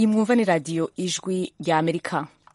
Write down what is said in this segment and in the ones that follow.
iyi mwumva ni radiyo ijwi rya amerika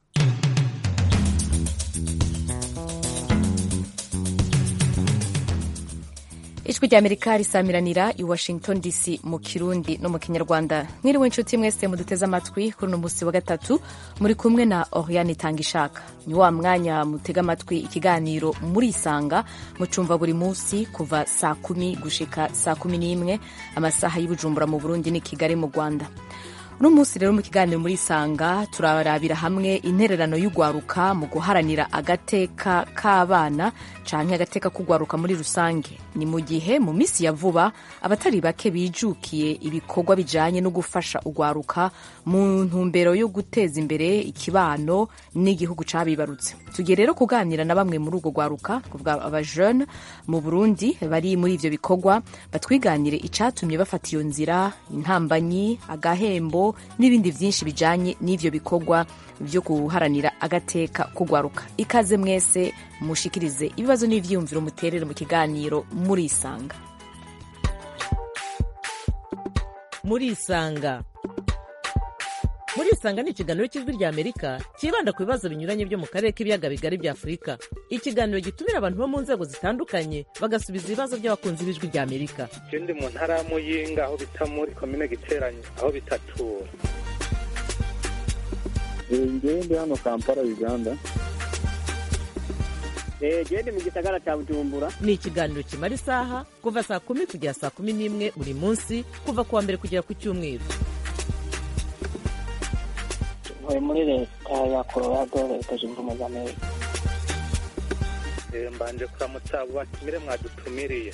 ijwi rya amerika risamiranira i washington dc mu kirundi no mu kinyarwanda mwiriwe inshuti mwese muduteze amatwi kuri uno munsi wa gatatu muri kumwe na oriane itanga ishaka ni wa mwanya mutega amatwi ikiganiro murisanga mucumva buri munsi kuva saa kumi gushika saa kumi n'imwe amasaha y'ubujumbura mu burundi ni kigali mu rwanda uno munsi rero mu kiganiro muri isanga turarabira hamwe intererano y'ugwaruka mu guharanira agateka k'abana canke agateka k'ugwaruka muri rusange ni mu gihe mu minsi ya vuba abatari bake bijukiye ibikorwa bijanye no gufasha ugwaruka mu ntumbero yo guteza imbere ikibano n'igihugu cabibarutse tugiye rero kuganira na bamwe muri urwo gwaruka kuvuga abajeune mu burundi bari muri ivyo bikorwa batwiganire icatumye bafata iyo nzira intambanyi agahembo n'ibindi byinshi bijanye n'ivyo bikorwa byo guharanira agateka kugwaruka ikaze mwese mushikirize ibibazo n'ivyiyumviro muterere mu kiganiro murisanga murisanga murisanga ni ikiganiro cy'ijwi rya amerika cyibanda ku bibazo binyuranye byo mu karere k'ibiyaga bigari bya afurika ikiganiro gitumira abantu bo mu nzego zitandukanye bagasubiza ibibazo by'abakunzi b'ijwi rya amerika je ndi mu ntara ya muyinga aho bita muri komine giteranye aho bitatura ngewe ndi hano kampala uganda gende mu gisagara cya bujumbura ni ikiganiro kimara isaha kuva saa kumi kugera saa kumi n'imwe buri munsi kuva ku wa mbere kugera ku cyumweru ntuye muri leta ya colorado leta zunze ubumwe za amerika Eh, mbanje kuramutsa abo batumire mwadutumiriye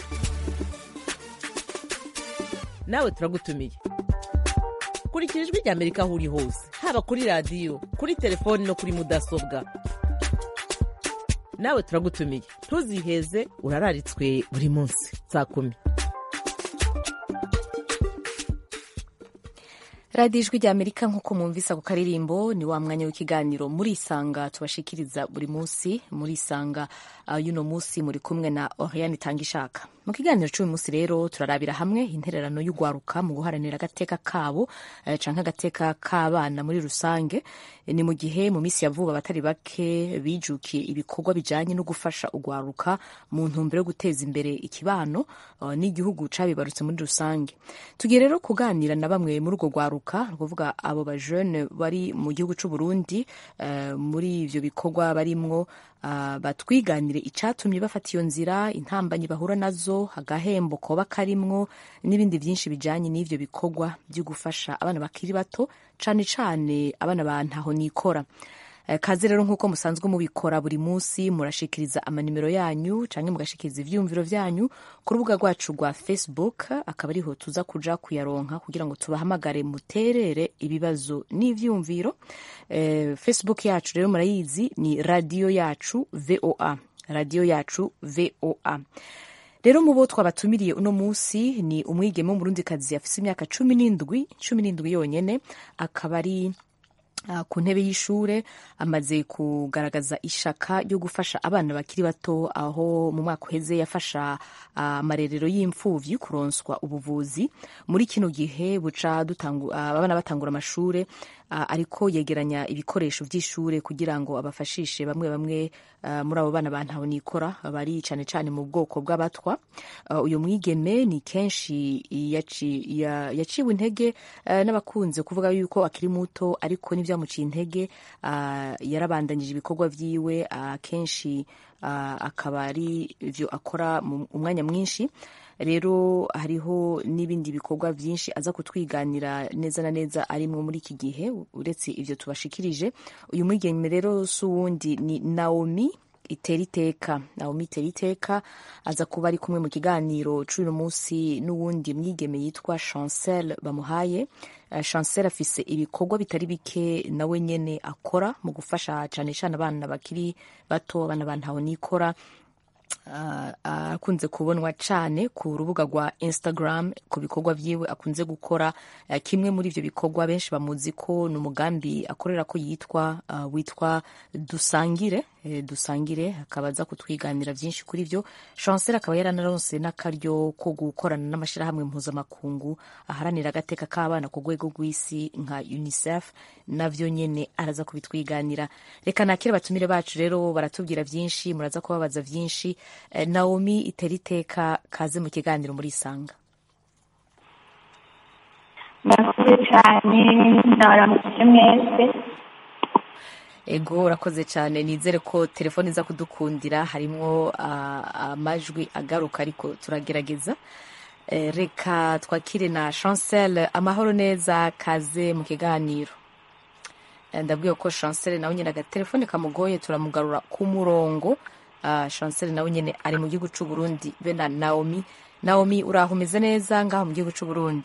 nawe turagutumiye kurikira ijwi rya amerika aho uri hose haba kuri radiyo kuri telefoni no kuri mudasobwa nawe turagutumiye ntuziheze urararitswe buri munsi saa kumi radiyo ijwi rya amerika nk'uko mwumvise ako karirimbo ni wa mwanya w'ikiganiro murisanga tubashikiriza buri munsi murisanga uh, y'uno munsi muri kumwe na oriane itanga ishaka mu kiganiro cy'uyu munsi rero turarabira hamwe intererano y'ugwaruka mu guharanira agateka kabo uh, canke agateka k'abana muri rusange ni mu gihe mu minsi ya vuba abatari bake bijukiye ibikorwa bijanye no gufasha ugwaruka mu ntumbero yo guteza imbere ikibano uh, n'igihugu cabibarutse muri rusange tugiye rero kuganira na bamwe muri urwo gwaruka ni ukuvuga abo bajene bari mu gihugu c'u Burundi uh, muri ivyo bikorwa barimwo uh, batwiganire icatumye bafata iyo nzira intambanyi bahura nazo agahembo koba karimwo n'ibindi vyinshi bijanye n'ivyo bikorwa vyo gufasha abana bakiri bato cane cane abana ba ntaho nikora Eh, kaze rero nk'uko musanzwe mubikora buri munsi murashikiriza amanimero yanyu canke mugashikiriza ivyiyumviro vyanyu ku rubuga rwacu rwa facebook akaba ariho tuza kuja kuyaronka kugira ngo tubahamagare muterere ibibazo n'ivyiyumviro eh, facebook yacu rero murayizi ni radio yacu voa radio yacu voa rero mu bo twabatumiriye uno munsi ni umwigeme w'umurundikazi afise imyaka cumi n'indwi cumi n'indwi yonyene akaba ari Uh, ku ntebe y'ishure amaze kugaragaza ishaka ryo gufasha abana bakiri bato aho mu mwaka uheze yafasha amarerero uh, y'imfuvyi kuronswa ubuvuzi muri kino gihe buca dutangu, uh, abana batangura amashure ariko yegeranya ibikoresho vy'ishure kugira ngo abafashishe bamwe bamwe muri abo bana bantaho nikora bari cane cane mu bwoko bw'abatwa uyu mwigeme ni kenshi yaciwe intege n'abakunze kuvuga yuko akiri muto ariko n'ivyamuciye intege yarabandanyije ibikorwa vyiwe kenshi akaba ari ivyo akora mu mwanya mwinshi rero hariho n'ibindi bikorwa byinshi aza kutwiganira neza na neza arimwo muri iki gihe uretse ivyo tubashikirije uyu mwigeme rero si uwundi ni naomi itera iteka naomi itera iteka aza kuba ari kumwe mu kiganiro c'uyu munsi n'uwundi mwigeme yitwa chancel bamuhaye uh, chancel afise ibikorwa bitari bike nawe nyene akora mu gufasha cane cane abana bakiri bato abana bantaho nikora ah, akunze kubonwa cyane ku rubuga rwa instagram ku bikorwa byiwe akunze gukora Eh, kimwe muri ibyo bikorwa benshi bamuzi ko ni umugambi akorera ko yitwa ah, witwa dusangire eh, dusangire akaba aza kutwiganira byinshi kuri byo chancel akaba yaranaronse n'akaryo ko gukorana n'amashyirahamwe mpuzamakungu aharanira agateka k'abana ku rwego rw'isi nka unicef navyo nyene araza kubitwiganira reka nakire batumire bacu rero baratubwira byinshi muraza kubabaza byinshi Eh, naomi itera iteka kaze mu kiganiro muri isanga murakoze cyane ndabaramukije mwese ego urakoze cyane nizere ko telefone iza kudukundira harimo ah, amajwi agaruka ariko turagerageza Eh, reka twakire na chancel amahoro neza kaze mu kiganiro Eh, ndabwiye ko chancel nawe nyine agatelefone kamugoye turamugarura ku murongo Ah, chancel nawe nyine ari mu gihugu cy'u Burundi be na naomi naomi uraho umeze neza ngaho mu gihugu cy'u Burundi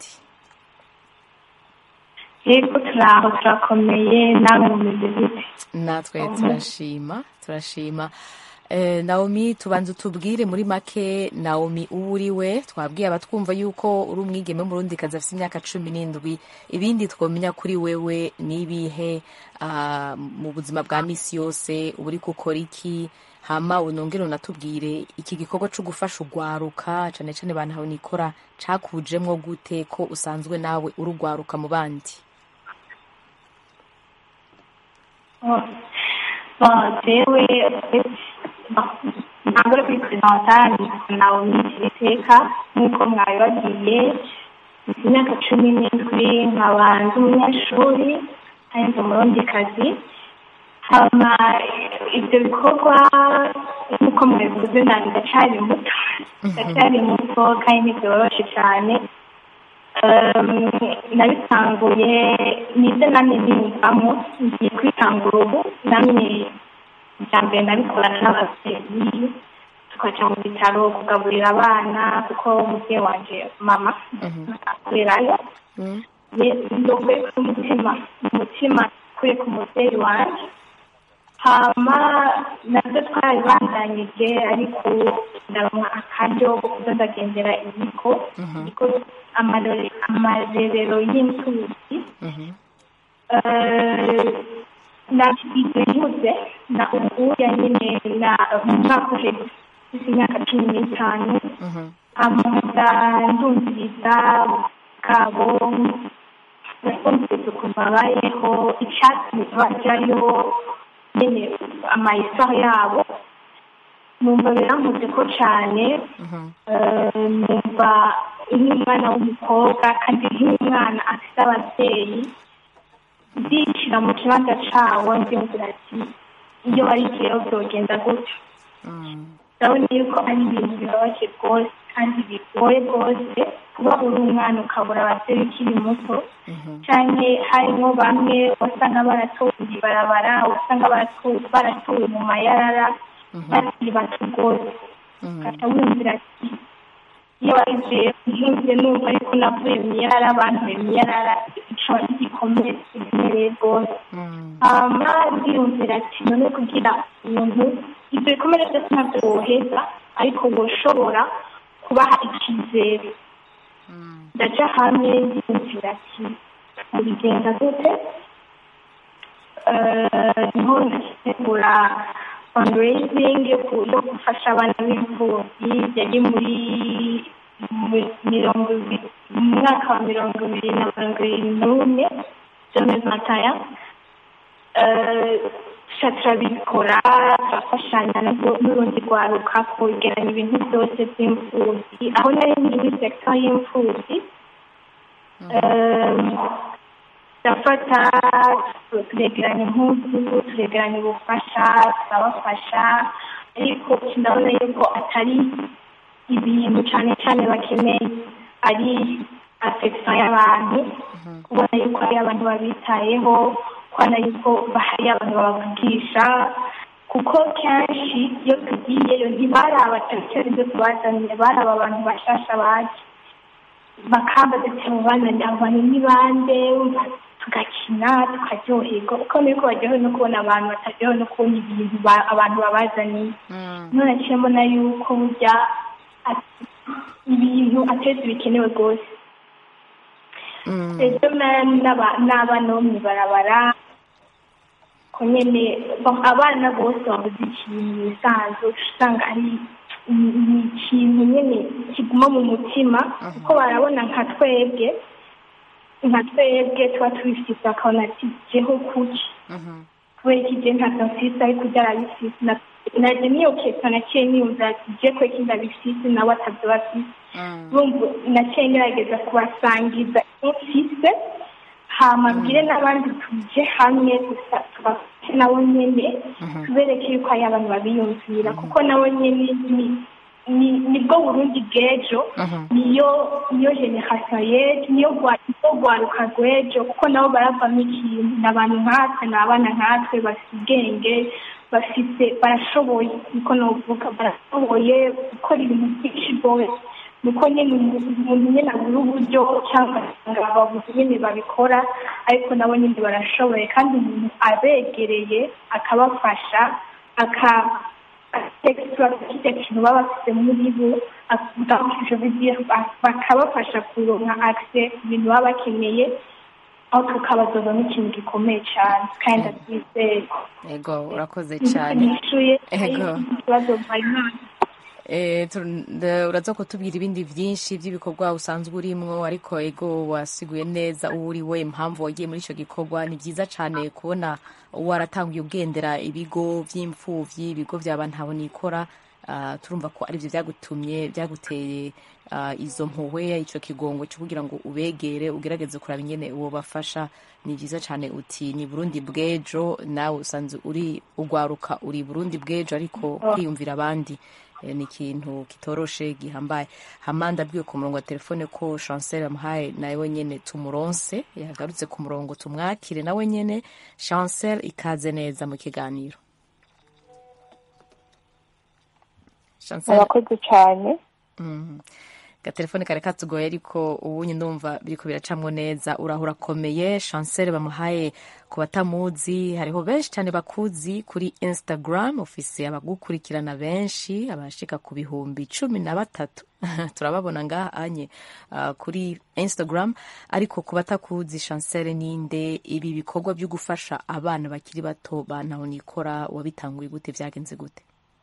yego turaho turakomeye namwe mumeze gute natwe turashima turashima Eh, naomi tubanza utubwire muri make naomi uwo uri we twabwiye abatwumva yuko uri umwigeme w'umurundikazi afite imyaka cumi n'indwi ibindi twamenya kuri wewe ni ibihe ah, mu buzima bwa misi yose uba uri gukora iki hama unongere unatubwire iki gikorwa cyo gufasha urwaruka cyane cyane bantu nikora cakujemwo gute ko usanzwe nawe urugwaruka mu bandi jewe ntabwo uri kuri perezida nawe mwitira iteka nk'uko mwabibabwiye mfite imyaka cumi n'indwi nkaba ndi umunyeshuri kandi ndi umurundikazi hama ibyo bikorwa nk'uko mubivuze nanjye ndacyari muto ndacyari muto kandi ntibyoroshe cyane Um, nabitanguye nibyo namwe niyumvamo ngiye kwitangura ubu namwe bya mbere nabikorana n'ababyeyi tukaca mu bitaro kugaburira abana kuko umubyeyi wanje mama akorerayo ndowe umutima umutima kuri ku mubyeyi wanje hama nabyo twarabibandanyije ariko ndaronka akaryo ko kuza ndagendera ibigo ibigo amarore- amarerero y'imfubyi nakigize nkuze na ubuya nyine na mu mwaka uheze mfite imyaka cumi n'itanu amaza ndumviriza bwabo ndumviriza ukuntu babayeho icyatsi bajyayo nyine amahistoire yabo numva biramutse ko cyane eh, numva nk'umwana w'umukobwa kandi nk'umwana afite ababyeyi ndishyira mu kibanza cyawo ndiyumvira ati iyo barigiyeho byogenda gutyo ndabona yuko ari ibintu bibabaje rwose kandi bigoye rwose kuba uri umwana ukabura ababyeyi ukiri muto cyane harimo bamwe wasanga baratowe ibarabara usanga baratowe baratowe mu mayarara bakiri bato rwose ugaca wumvira ati iyo wagiye ntumve numva ariko navuye mu iyarara bantuye mu iyarara ikaba igikomere kiremereye rwose hama ndiyumvira ati none kugira umuntu ibyo bikomere byose ntabyo woheza ariko woshobora kubaha icyizere ndaca hamwe ndiyumvira ati mubigenda gute Eh, niho ndategura fundraising yo ku- yo gufasha abana b'imfubyi yari muri mu- mirongo ibiri mu mwaka wa mirongo ibiri na mirongo irindwi n'umwe jomez mataya tuca turabikora turafashanya n'ubwo- n'urundi rwaruka kwegeranya ibintu byose by'imfubyi aho nari ndi muri sekita y'imfubyi Eh, turafata turegeranya impuzu turegeranya ubufasha turabafasha ariko ndabona yuko atari ibintu cyane cyane bakeneye ari afekisiyo y'abantu kubona yuko hari abantu babitayeho kubona yuko hari abantu babavugisha kuko kenshi iyo tugiyeyo ntibaraba cyane ibyo tubazaniye baraba abantu bashasha baje bakambaza ati abo bazanye abo bantu ni bande tugakina tukaryoherwa uko niko baryohewe no kubona abantu bataryohewe no kubona ibintu ba- abantu babazaniye none naciye mbona yuko burya ati- ibintu ateza bikenewe rwose rero na- n'aba- n'abana bo mw'ibarabara ko nyene ba- abana bose babuze ikintu bisanzwe usanga ari ni ni ikintu nyene kiguma mu mutima kuko barabona nka twebwe nka twebwe tuba tubifise bakabona ati jeho kuki kubera iki je ntavyo mfise ariko ujya arabifise Na- naje niyo kesa naciye niyumva ati je ko iki ndabifise nawe atavyo bafise urumva naciye ngerageza kubasangiza ivyo mfise hama mbwire n'abandi tuje hamwe gusa tubafashe nabo nyene tubereke yuko hari abantu babiyumvira kuko nabo nyene ni ni- nibwo burundi bw'ejo niyo niyo generasiyo y'ejo niyo rwa- niyo rwaruka rw'ejo kuko nabo baravamo ikintu ni abantu nkatwe ni abana nkatwe bafite ubwenge bafite barashoboye niko novuga barashoboye gukora ibintu byinshi rwose nuko nyine umuntu umuntu nyine abura uburyo cyangwa ugasanga babuze nyine babikora ariko nabo nyine barashoboye kandi umuntu abegereye akabafasha aka atekisitura kirya kintu baba bafite muri bo akabafasha bakabafasha kuronka akise ku bintu baba bakeneye aho tukabazozamo ikintu gikomeye cyane kandi ndabyizeye ego urakoze cyane nishuye Ego. ikibazo mpayimana Eh, tu- nda- uraza kutubwira ibindi byinshi by'ibikorwa usanzwe urimwo ariko ego wasiguye neza uwo uri we impamvu wagiye muri icyo gikorwa ni byiza cyane kubona waratanguye ugendera ibigo by'imfubyi ibigo byaba ntabonikora uh, turumva ko aribyo byagutumye byaguteye uh, izo mpuhwe icyo kigongo cyo kugira ngo ubegere ugerageze kuraba ingene uwo bafasha ni byiza cyane uti ni burundi bw'ejo nawe usanzwe uri ugwaruka uri burundi bw'ejo ariko kwiyumvira abandi Eh, ni ikintu kitoroshe gihambaye hama ndabwiwe ku murongo wa telefone ko chancel amuhaye nawe nyene tumuronse yagarutse ku murongo tumwakire nawe nyene chancel ikaze neza mu kiganiro chancel murakoze cyane Mm. gatelefone kare katugoye ariko ubunye ndumva biriko biracamwo neza uraho urakomeye chancel bamuhaye ku batamuzi hariho benshi cyane bakuzi kuri instagram ufise abagukurikirana benshi abashika ku bihumbi cumi na batatu turababona ngaha anye uh, kuri instagram ariko ku batakuzi chancel ninde ibi bikorwa byo gufasha abana bakiri bato bantahonikora wabitanguye gute vyagenze gute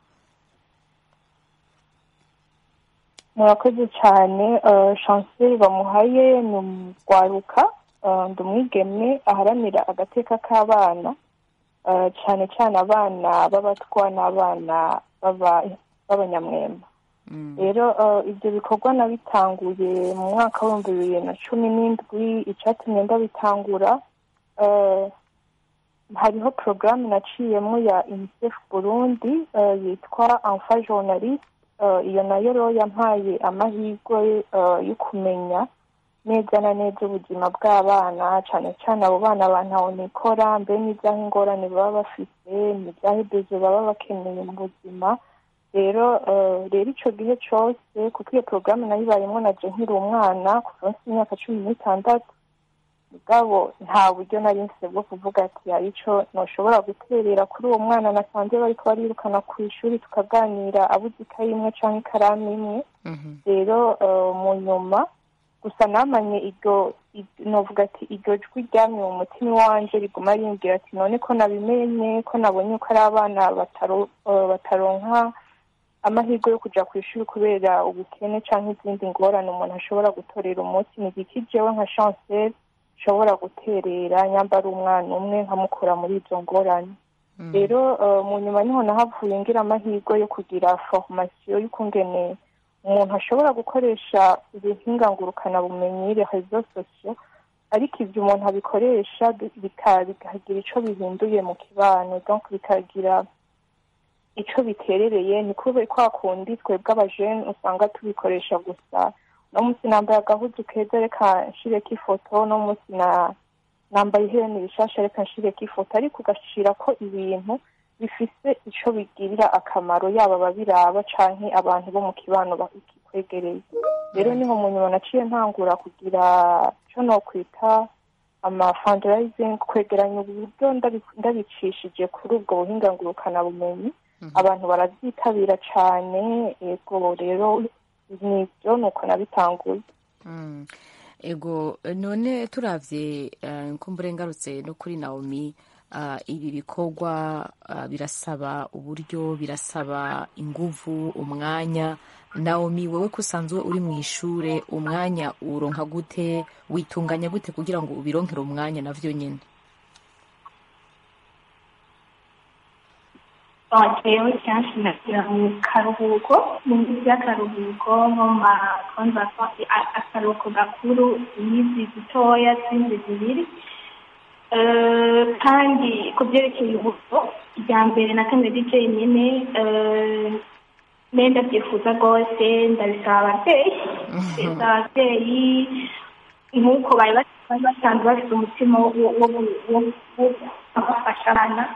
murakoze cyane chancel bamuhaye ni umugwaruka eh, ndi umwigeme aharanira agateka k'abana eh, cyane cyane abana b'abatwa n'abana b'aba- b'abanyamwemba rero eh, ibyo bikorwa nabitanguye mu mwaka w'ibihumbi bibiri na cumi n'indwi icyatumye ndabitangura eh, hariho porogaramu naciyemo ya unicef burundi eh, yitwa enfa journaliste Eh, iyo nayo rero yampaye amahirwe eh, yo kumenya neza na neza ubuzima bw'abana cyane cyane abo bana bantahonikora mbe n'ibyaho ingorane baba bafite n'ibyaho ibyo baba bakeneye mu buzima rero eh, rero icyo gihe cyose kuko iyo porogaramu nayibayemo naje nkiri umwana kuva mfite imyaka cumi n'itandatu mugabo nta buryo nari mfite bwo kuvuga ati hari icyo ntushobora guterera kuri uwo mwana nasanze bariko barirukana ku ishuri tukaganira abuze ikayi imwe cyangwa ikaramu imwe rero eh, mu nyuma gusa namanye iryo iryo- novuga ati iryo jwi ryamye mu mutima iwanje riguma rimbwira ati none ko nabimenye ko nabonye ko ari abana bataro- eh, bataronka amahirwe yo kuja ku ishuri kubera ubukene cyangwa izindi ngorane umuntu ashobora gutorera umunsi ni igiki jewe nka chancel nshobora guterera nyamba ari umwana umwe nkamukura muri izo ngorane rero eh, mu nyuma niho nahavuye ngira amahirwe yo kugira formasiyo y'ukungene umuntu ashobora gukoresha ibihinga ngurukanabumenyi rezo sosiyo ariko ibyo umuntu abikoresha bi- bika- bikagira ico bihinduye mu kibano donc bikagira ico biterereye ni kube kwa kundi twebwe abajene usanga tubikoresha gusa no munsi nambaye agahuzu keza reka nshireko ifoto no munsi na nambaye ihereni rishasha reka nshireko ifoto ariko ugashira ko ibintu bifise ico bigirira akamaro yaba ababiraba canke abantu bo mu kibano bakikwegereye rero niho mu nyuma naciye ntangura kugira ico nokwita ama fundraising kwegeranya uburyo ndabi- ndabicishije kuri ubwo buhinga ngurukanabumenyi abantu barabyitabira cyane yego rero nibyo ni uko nabitanguye Mm. ego none turavye eh, nkumbure ngarutse no kuri naomi ah, ibi bikorwa ah, birasaba uburyo birasaba inguvu umwanya naomi wowe ko usanzwe uri mu ishure umwanya uronka gute witunganya gute kugira ngo ubironkere umwanya navyo nyene jewe kenshi nagira mu karuhuko mu minsi y'akaruhuko nko mu makonvasasi akaruhuko gakuru iminsi dutoya zindi zibiri Eh, kandi ku byerekeye uburyo irya mbere na kane DJ nyine eh, ne ndabyifuza rwose ndabisaba ababyeyi ndabisaba ababyeyi nk'uko bari bas- bari basanzwe bafite umutima wo wo- wo- wo- wo kubafasha abana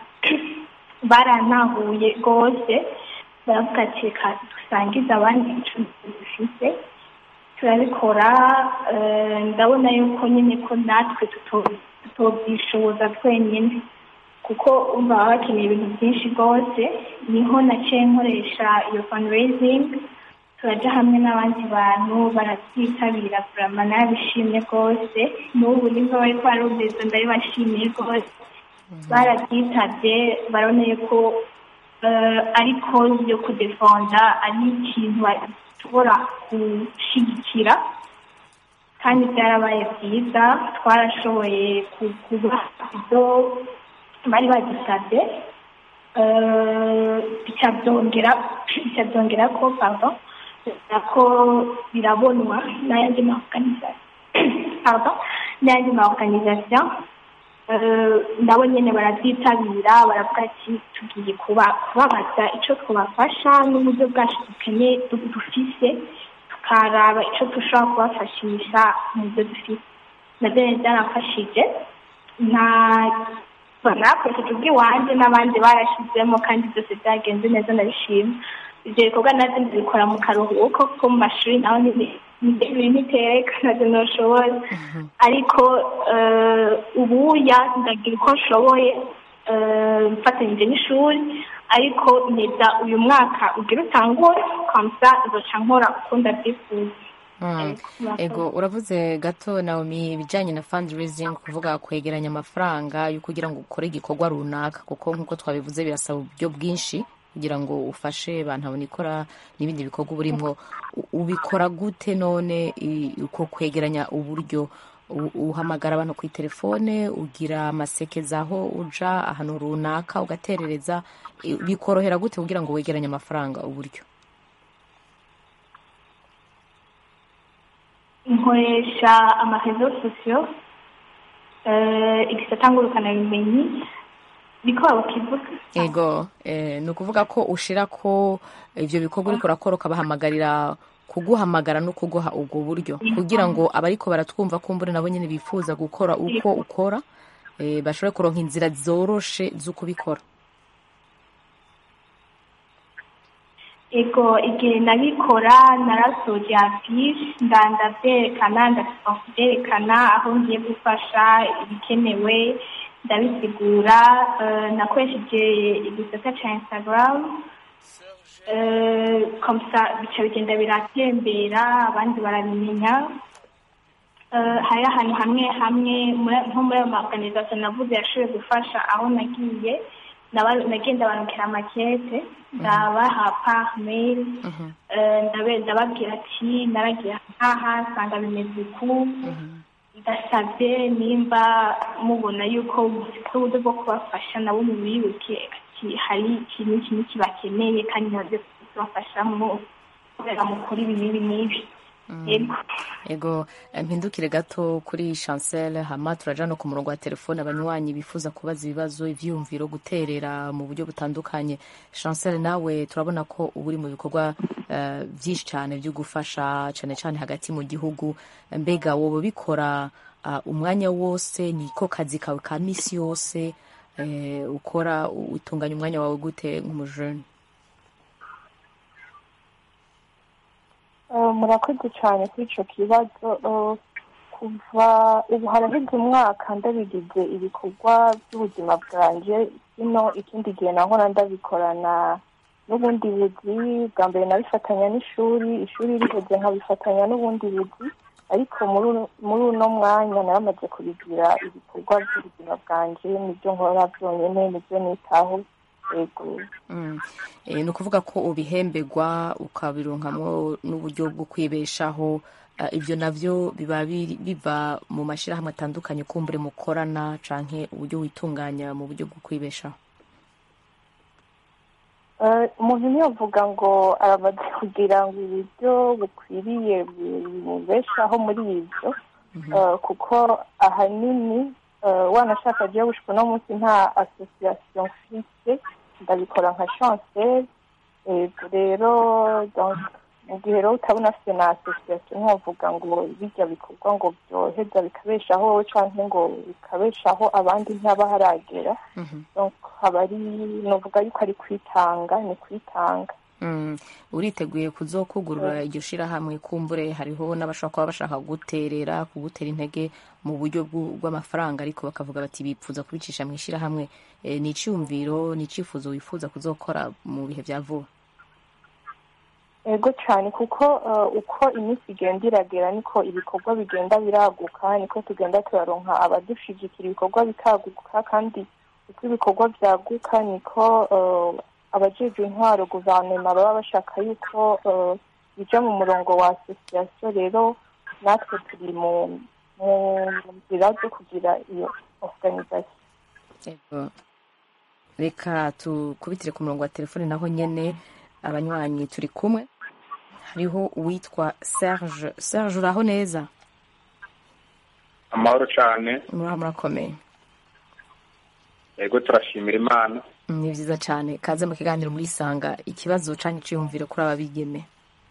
barantahuye rwose baravuga ati reka dusangize abandi ibicuruzwa dufite turabikora eh, ndabona yuko nyine ko natwe tuto- tutobyishoboza twenyine kuko umva baba bakeneye ibintu byinshi rwose niho naciye nkoresha iyo fundraising turaja hamwe n'abandi bantu barabyitabira kurama nabishimye rwose n'ubu nibwo bariko barumviriza ndabibashimiye rwose barabyitabye baraboneye ko eh, ari cause yo kudefonda ari ikintu bashobora gushyigikira kandi byarabaye byiza twarashoboye ku- kuba ibyo bari badusabye Eh, bica byongera bica byongera ko pardon bivuga ko birabonwa n'ayandi ma organisation pardon n'ayandi ma organisation Eh, nabo nyene barabyitabira baravuga ati tugiye kuba kubabaza icyo twabafasha n'uburyo bwacu dukeneye du- dufise tukaraba icyo dushobora kubafashisha mu byo dufite nabyo rero byaramfashije nta nakoresheje ubw'iwanjye n'abandi barashyizemo kandi byose byagenze neza ndabishima ibyo bikorwa nabyo ndabikora mu karuhuko ko mu mashuri naho ibintu iteka ntabyo ntushobora ariko eh, ubuya ndagira uko nshoboye eh, mfatanyije n'ishuri ariko neza uyu mwaka ugira utangure kamusa izoca nkora uko ndabyifuza Mm. ego uravuze gato naomi ibijyanye na fundraising kuvuga kwegeranya amafaranga yo kugira ngo ukore igikorwa runaka kuko nk'uko twabivuze birasaba uburyo bwinshi kugira ngo ufashe bantu ikora n'ibindi bikorwa uba urimo U- ubikora gute none i- uko kwegeranya uburyo U- uhamagara abantu ku telefone ugira amasekeza aho uja ahantu runaka ugaterereza I- bikorohera gute kugira ngo wegeranye amafaranga uburyo nkoresha amarezo sosiyo igisata ngurukanabumenyi niko bakivuga ego eh, ni ukuvuga ko ushira ko ivyo bikorwa uriko urakora ukabahamagarira kuguhamagara no kuguha ubwo buryo kugira ngo abariko baratwumva kumbure nabo nyene bifuza gukora uko ukora eh, bashobore kuronka inzira zoroshe z'ukubikora ego igihe nabikora narasoje afishe ndandavyerekana ndasiba kuvyerekana aho ngiye gufasha ibikenewe ndabisigura eh, nakoresheje igisata ca instagram eh, komsa bica bigenda biratembera abandi barabimenya Eh, hari ahantu hamwe hamwe muri- nko muri ayo maorganisation navuze yashoboye gufasha aho nagiye naba- nagenda bandikira amakete ndabaha par mail eh, ndabe- ndababwira ati naragiye aha nsanga bimeze uku ndasabye nimba mubona yuko mufite uburyo bwo kubafasha nabo mubibuke ati hari iki n'iki n'iki bakeneye kandi nabyo tubafashamo kubera mukora ibi n'ibi n'ibi yego ego eh, mpindukire gato kuri chancel hama turaja no ku murongo wa telefone abanywanyi bifuza kubaza ibibazo ivyiyumviro guterera mu buryo butandukanye chancel nawe turabona ko uba uri mu bikorwa eh, byinshi cyane byo gufasha cyane cyane hagati mu gihugu mbega wowe bikora ah, umwanya wose niko kazi kawe ka misi yose eh, ukora utunganya umwanya wawe gute nk'umujene Eh, murakoze cyane kuri icyo kibazo Eh, kuva ubu haraheze umwaka ndabigize ibikorwa by'ubuzima bwanjye ino ikindi gihe nahora ndabikorana n'ubundi buzi bwa mbere nabifatanya n'ishuri ishuri riheze nkabifatanya n'ubundi buzi ariko muri uno mwanya naramaze kubigira ibikorwa by'ubuzima bwanjye nibyo nkora byonyine nibyo nitaho yego ni ukuvuga ko ubihemberwa ukabironkamwo n'uburyo bwo kwibeshaho ibyo nabyo biba biva mu mashyirahamwe atandukanye kumbure mukorana canke uburyo witunganya mu buryo bwo kwibeshaho umuntu ntiyavuga ngo aramaze kugira ngo uburyo bukwiriye bimubeshaho muri ibyo kuko ahanini wanashaka agiye gushika uno munsi nta asosiyasiyo mfite ndabikora nka chancel rero mu gihe rero utabona afite na asosiyasiyo ntiwavuga ngo bijya bikorwa ngo byoheza bikabeshaho wowe cyangwa ngo bikabeshaho abandi ntihaba haragera haba ari nuvuga yuko ari kwitanga ni kwitanga uriteguye kuzokugurura iryo shirahamwe kumbure hariho n'abashobora kuba bashaka guterera kugutera intege mu buryo bw'amafaranga ariko bakavuga bati bipfuza kubicisha mu ishirahamwe ni icyumviro ni icyifuzo wifuza kuzokora mu bihe bya vuba ego cyane kuko uko iminsi igenda iragera niko ibikorwa bigenda biraguka niko tugenda turaronka abadushigikira ibikorwa bikaguka kandi uko ibikorwa byaguka niko abajejwe intwaro guverinoma baba bashaka yuko bija mu murongo wa asosiyasiyo rero natwe turi mu nzira zo kugira iyo organizasiyo reka tukubitire ku murongo wa telefone naho nyene abanywanyi turi kumwe hariho uwitwa serge serge uraho neza amahoro cyane muraho murakomeye yego turashimira imana ni byiza cyane kaze mu kiganiro muri isanga ikibazo canke iciyumviro kuri aba bigeme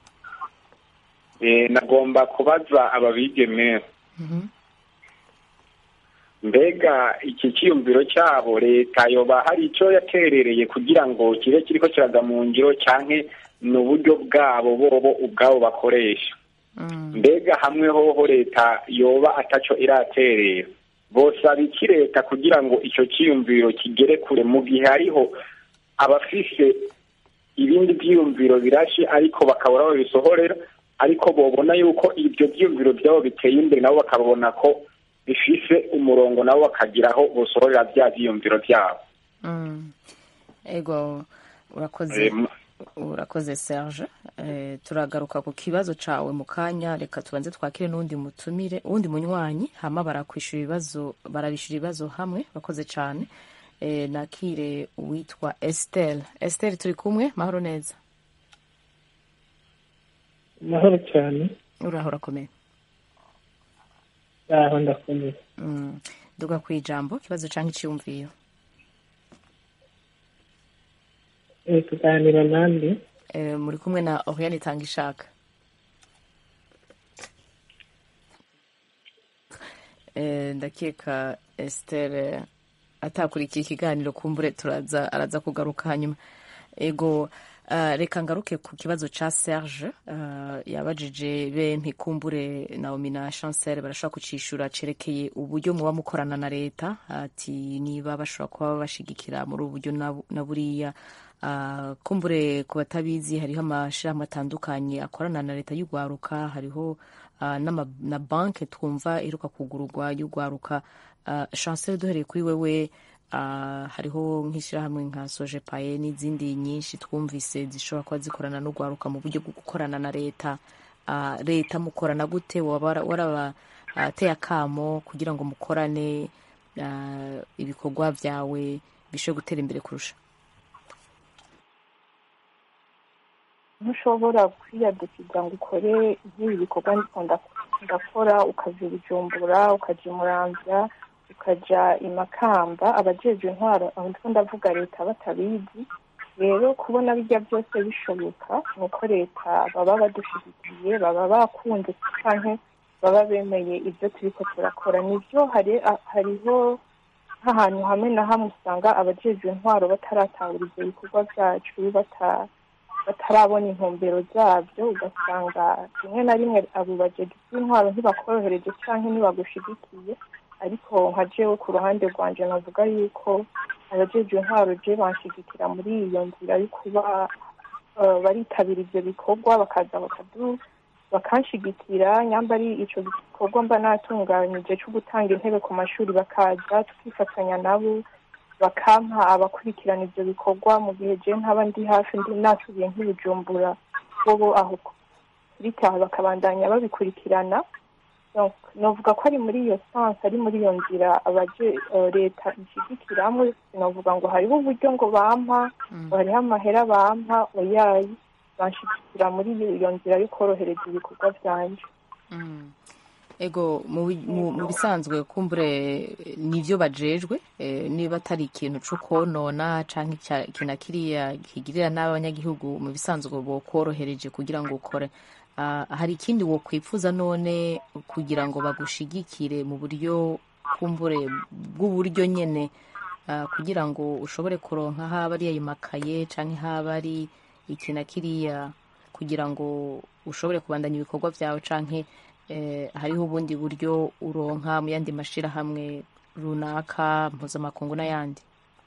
nagomba kubaza aba bigeme mbega iki cyiyumviro cyabo leta yoba hari icyo yaterereye kugira ngo kibe kiriko kiraga mu ngiro cyangwa ni uburyo bwabo bobo ubwabo bakoresha mbega hamwe hoho leta yoba ataco iraterera bosaba iki leta kugira ngo icyo cyiyumviro kigere kure mu gihe hariho abafise ibindi byiyumviro birashe ariko bakabura aho bisohorera ariko bobona yuko ibyo byiyumviro byabo biteye imbere nabo bakabona ko bifise umurongo nabo bakagira aho bosohorera bya byiyumviro byabo ego urakoze urakoze serge turagaruka ku kibazo cyawe mu kanya reka tubanze twakire n'undi mutumire uwundi munywanyi hama barakwishyura ibibazo barabishyura ibibazo hamwe bakoze cyane nakire uwitwa esiteri esiteri turi kumwe mahoro neza mahoro cyane uraho urakomeye aho ndakomeye duga ku ijambo ikibazo cyangwa icyiyumviro tuganira nande muri kumwe na oriane itanga ishaka ndakeka esitere atakurikiye ikiganiro kumbure turaza araza kugaruka hanyuma ego reka ngaruke ku kibazo cya serge yabajije bempi kumbure naomi na chancel barashobora kucishura cerekeye uburyo muba mukorana na leta ati niba bashobora kuba bashigikira muri ubu buryo na buriya kumbure ku batabizi hariho amashyirahamwe atandukanye akorana na leta y'urwaruka hariho na banki twumva iruka kugururwa y'urwaruka chancel duhereye kuri wewe hariho nk'ishyirahamwe nka soje paye n'izindi nyinshi twumvise zishobora kuba zikorana n'urwaruka mu buryo bwo gukorana na leta leta mukorana gute waba warabateye akamo kugira ngo mukorane ibikorwa byawe bishobore gutera imbere kurusha ntushobora kwiyadukiza ngo ukore nk'ibi bikorwa ndakora ukajya ibijumbura ukajya imurambya ukajya imakamba abajejwe intwaro aho ndiko ndavuga leta batabizi rero kubona bijya byose bishoboka ni uko leta baba badushyigikiye baba bakunze canke baba bemeye ibyo turiko turakora nibyo hariho nk'ahantu hamwe na hamwe usanga abajejwe intwaro bataratahura ibyo bikorwa byacu batarabona intumbero zabyo ugasanga rimwe na rimwe abo bajeje b'intwaro ntibakorohereje cyangwa ntibagushigikiye ariko nka jewe ku ruhande rwanje navuga yuko abajeje intwaro je banshigikira muri iyo nzira yo kuba eh, baritabira ivyo bikorwa bakaza bakadu bakanshigikira nyamba ari ico gikorwa mba natunganyije co gutanga intebe ku mashuri bakaza tukifatanya nabo bakampa abakurikirana ivyo bikorwa mu gihe je ntaba ndi hafi ndi nasubiye nk'ibujumbura bobo aho bitaha bakabandanya babikurikirana Donc, novuga ko ari muri iyo sanse ari muri iyo nzira abaje eh, leta ishigikiramwe sinovuga ngo hariho uburyo ngo bampa ngo hariho amahera bampa oyayi banshigikira muri iyo nzira yo korohereza ibikorwa vyanje Mm. ego mu bi- mu- mu bisanzwe kumbure nivyo bajejwe eh, niba atari ikintu co konona canke icya- ikintu na kiriya kigirira n'abanyagihugu mu bisanzwe bokorohereje kugira ngo ukore Ah, hari ikindi wokwifuza none kugira ngo bagushigikire mu buryo kumbure bw'uburyo nyene ah, kugira ngo ushobore kuronka haba ari ayo makaye canke haba ari iki na kiriya kugira ngo ushobore kubandanya ibikorwa vyawe canke eh, hariho ubundi buryo uronka mu yandi mashirahamwe runaka mpuzamakungu n'ayandi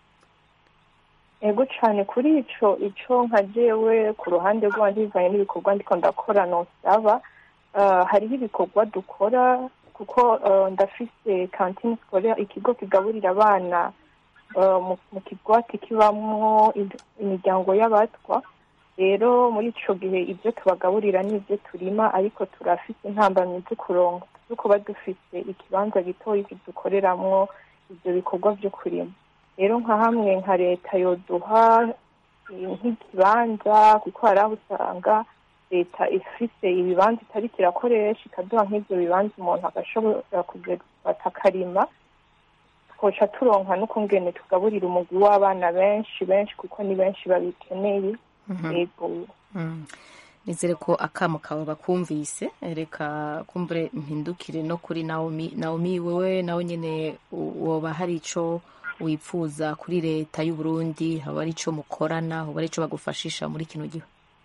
ego cane kuri ico ico nka jewe ku ruhande rwanje bivanye n'ibikorwa ndiko ndakora nosaba uh, hariho ibikorwa dukora kuko uh, ndafise kantine scolaire ikigo kigaburira abana uh, mu, mu kigwati kibamwo id- imiryango y'abatwa rero muri ico gihe ibyo tubagaburira n'ibyo turima ariko turafise intambamyi zo kuronka zo kuba dufise ikibanza gitoyi dukoreramwo ivyo bikorwa vyo kurima rero nka hamwe nka leta yoduha eh, nk'ikibanza kuko hari aho usanga leta ifise ibibanza itariko irakoresha ikaduha nk'ivyo bibanza umuntu agashobora kuja gufata akarima twoca turonka n'ukungene tugaburira umugwi w'abana benshi benshi kuko ni benshi babikeneye yego Mm. nizere ko akamo kawe bakumvise reka kumbure mpindukire no kuri naomi naomi wewe nawe nyene u- woba hari ico wipfuza kuri leta y'u Burundi haba ari ico mukorana hoba ari ico bagufashisha muri kino gihe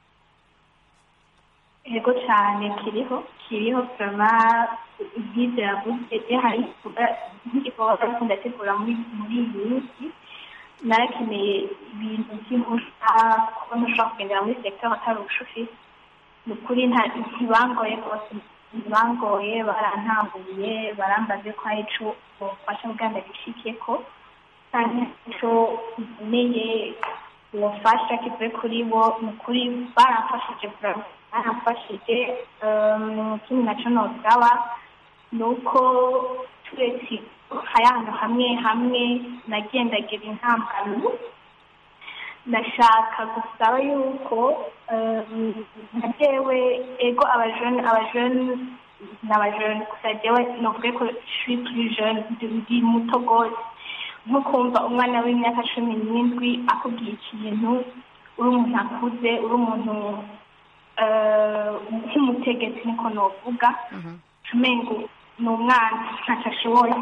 yego cyane kiriho kiriho turaba ibyiza yavuze iyo hari nk'igikorwa ariko ndategura muri muri iyi minsi narakeneye ibintu by'impushya kuko ntushobora kugendera muri sekiteri atari ubushoferi ni ukuri nta- ntibangoye rwose ntibangoye barantambuye barambaze ko hari ico bofasha bwanda gishikiye ko kandi ico nkeneye ubufasha kivuye kuri bo ni ukuri baramfashije bra- baramfashije um, ikindi naco nosaba ni uko turetse hari ahantu hamwe hamwe nagendagira intambamyi ndashaka gusaba yuko um, nka jewe ego abajene abajene n'abajene gusa jewe novuge ko suis plus jeune ndi ndi muto gose nko kumva umwana w'imyaka cumi n'indwi akubwiye ikintu uri umuntu akuze uri umuntu eh, nk'umutegetsi niko novuga umengo ni umwana ntacyo ashoboye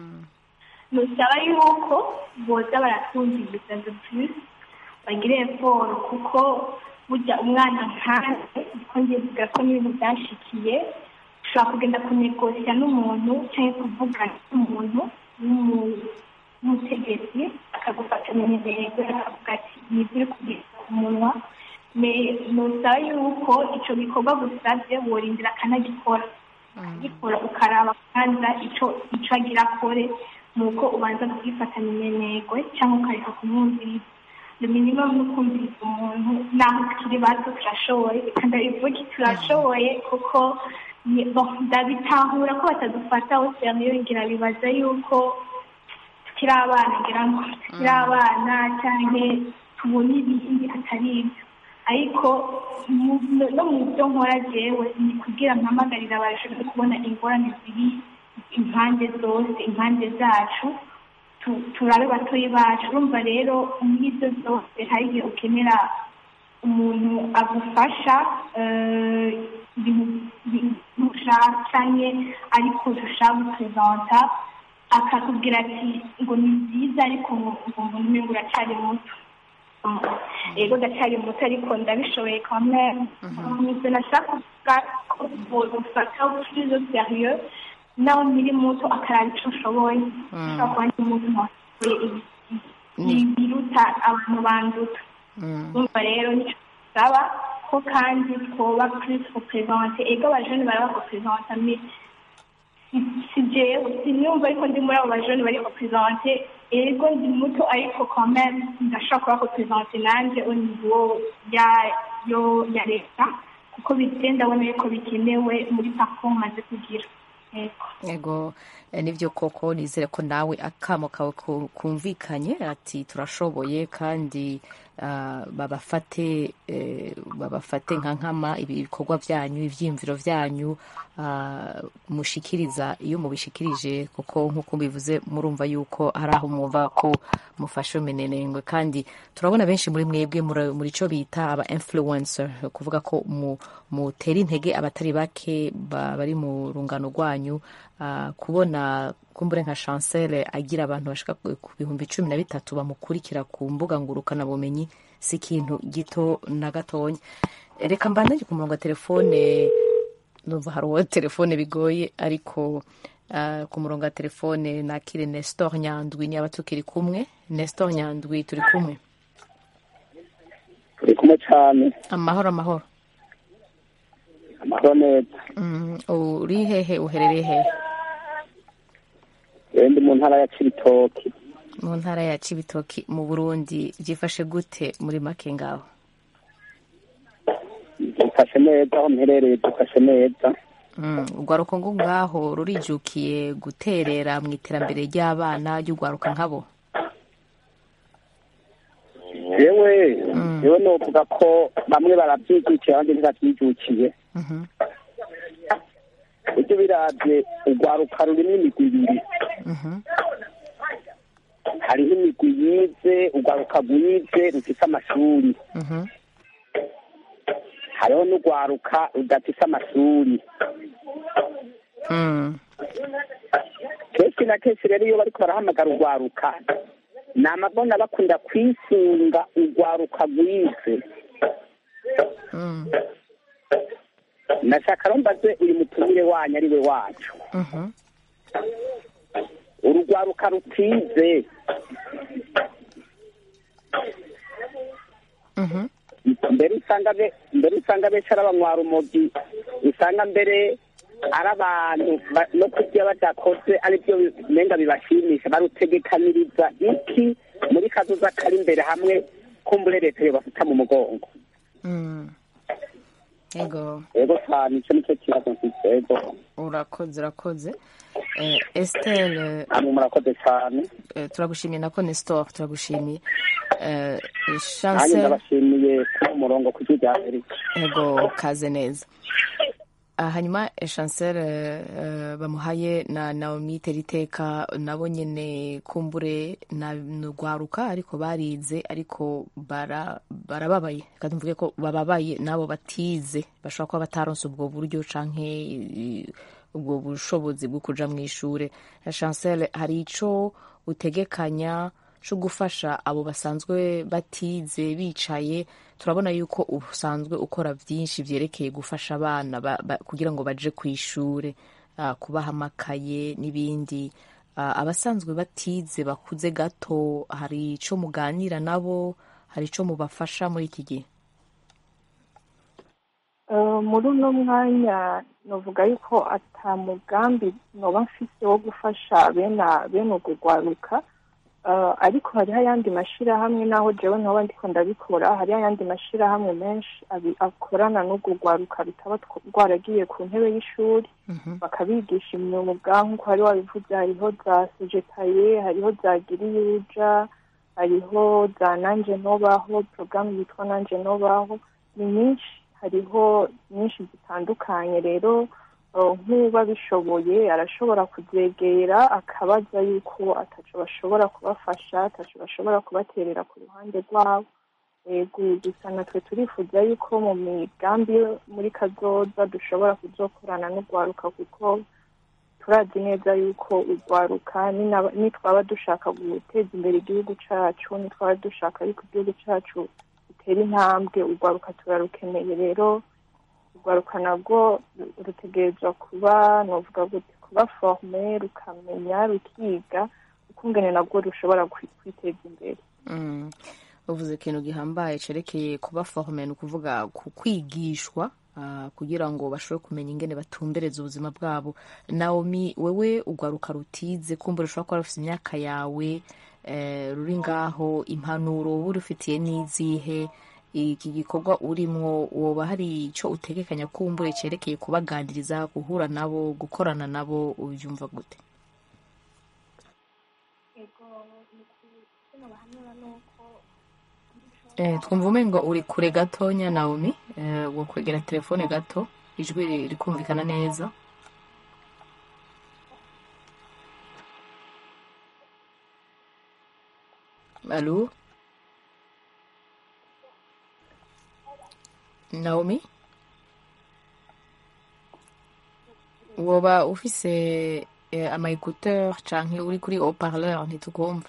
nusaba yuko boza baratwumviriza the plus bagire eforo kuko burya umwana nkanjye kuko ngiye kuvuga ko n'ibintu byanshikiye ushobora kugenda kunegosya n'umuntu cyangwa kuvugana n'umuntu w'umu- w'umutegetsi akagufata mu ntego akavuga ati nibyo uri kugeza ku munwa Me- nusaba yuko ico gikorwa gusabye worindira akanagikora gikora ukaraba kwanza ico ico agira akore nuko ubanza kugifatanya imenegwe cyangwa ukareka kumwumviriza le minimum no kumviriza umuntu naho tukiri bato turashoboye reka ndabivuge turashoboye kuko ni- bon, ndabitahura ko batadufata hose hamwe ngira bibaza yuko tukiri abana ngira ngo tukiri abana cyangwa tubona ibindi atari ibyo ariko mu- no no mu byo nkora jewe ni kugira mpamagarira abajene kubona ingorane ziri impande zose impande zacu tu- turabe batoyi bacu urumva rero muri ibyo byose hari igihe ukenera umuntu agufasha eh, ibintu ibintu ushaka cyangwa ariko ushaka guperezanta akakubwira ati ngo ni byiza ariko ngo ngo umengo uracyari muto yego ndacyari muto ariko ndabishoboye kamwe nibyo nashaka kuvuga ko bufata plus sérieux nawe nkiri muto akaraba icyo ushoboye ushobora kuba ndi muto ntashoboye ibiruta abantu banduta urumva rero nicyo dusaba ko kandi twoba plus représente ego abajene baraba représente si jewe sinumva ariko ndi muri abo bajene bari représente ego ndi muto ariko quand même ndashobora kuba représente nanjye au niveau ya yo ya leta kuko bigenda ndabona yuko bikenewe muri parcours maze kugira ego nibyo koko nizere ko nawe akamo kawe kumvikanye ati turashoboye kandi babafate babafate nka nkama ibikorwa byanyu ibyiyumviro byanyu mushikiriza iyo mubishikirije kuko nk'uko mbivuze murumva yuko hari aho mwumva ko mufashe minenengwe kandi turabona benshi muri mwebwe muri cyo bita aba influencer kuvuga ko mutera intege abatari bake bari mu rungano rwanyu kubona kumbure nka chancel agira abantu bashika ku bihumbi cumi na bitatu bamukurikira ku mbuga ngurukanabumenyi si ikintu gito na gatonya reka mbandanye ku murongo wa telefone numva hari uwo telefone bigoye ariko ku murongo wa telefone nakire nestor nyandwi niba tukiri kumwe nestor nyandwi turi kumwe turi kumwe cyane amahoro amahoro amahoro neza uri hehe uherereye hehe ndi mu ntara ya cibitoki mu ntara ya cibitoki mu burundi byifashe gute muri make ngaho dufashe neza aho mperereye dufashe neza urwaruko ngo ngaho rurijukiye guterera mu iterambere ry'abana ry'urwaruka nkabo yewe yewe novuga ko bamwe barabyijukiye abandi ntibabyijukiye ujye birabye urwaruka rurimo imigwi ibiri hariho imigwi yize urwaruka rwize rufite amashuri hariho n'urwaruka rudafite amashuri kenshi na kenshi rero iyo bariko barahamagara urwaruka ni amabona bakunda kwisunga urwaruka rwize nashaka mbaze uyu mutumire wanyu ari we wacu urugwaruka rutize mbere usanga mbere usanga benshi ari abanywarumogi usanga mbere ari abantu no kurya badakoze aribyo menga bibashimisha barutegekaniriza iki muri kazoza kari imbere hamwe kumbure leta yobafata mu mugongo ego ego cyane icyo nicyo kibazo mfite ego urakoze urakoze esiteri murakoze cyane turagushimiye na nestor turagushimiye nanjye ndabashimiye ku murongo ku gihugu cya amerika ego kaze neza hanyuma chancel bamuhaye na naomi teriteka nabo nyine kumbure rwaruka ariko barize ariko barababaye reka tuvuge ko bababaye nabo batize bashobora kuba bataronse ubwo buryo canke ubwo bushobozi bwo kuja mu ishure chancel hari ico utegekanya cyo gufasha abo basanzwe batize bicaye turabona yuko usanzwe ukora byinshi byerekeye gufasha abana kugira ngo baje ku ishuri kubaha amakaye n'ibindi abasanzwe batize bakuze gato hari icyo muganira nabo hari icyo mubafasha muri iki gihe muri uno mwanya navuga yuko atamugambi noba mfise wo gufasha bene urwo rwaruka ariko hariho ayandi mashyirahamwe n'aho jewe nkaba ndiko ndabikora hariho ayandi mashyirahamwe menshi akorana n'urwo rwaruka rutaba rwaragiye ku ntebe y'ishuri bakabigisha imyuga nk'uko hari wabivuze hariho za sejetaye hariho za giriyuja hariho za nanje nobaho porogaramu yitwa nanje nobaho ni nyinshi hariho nyinshi zitandukanye rero nk'uba bishoboye arashobora kuzegera akabaza yuko ataco bashobora kubafasha ataco bashobora kubaterera ku ruhande rwabo gusa natwe turifuza yuko mu migambi muri kazoza dushobora kuzokorana n'urwaruka kuko turazi neza yuko urwaruka ninaba- nitwaba dushaka guteza imbere igihugu cacu nitwaba dushaka yuko igihugu cacu gitera intambwe urwaruka turarukeneye rero urwaruka nabwo rutegerezwa kuba novuga gute kuba forme rukamenya rukiga ukungene nabwo rushobora kwi- kwiteza imbere Mm. uvuze ikintu gihambaye cerekeye kuba forme ni ukuvuga ku kwigishwa ah, kugira ngo bashobore kumenya ingene batumbereza ubuzima bwabo naomi wewe urwaruka rutize kumbura ushobora kuba rufite imyaka yawe eh, ruri ngaho impanuro wowe urufitiye n'izihe iki gikorwa urimwo woba hari icyo utegekanya kumbure cerekeye kubaganiriza guhura nabo gukorana nabo ubyumva gute Eh, twumva umengo uri kure gatonya Naomi eh, wo kwegera telefone gato ijwi ri- rikumvikana neza Alo Naomi woba ufise eh, ama écouteur canke uri kuri haut-parleur ntitukumva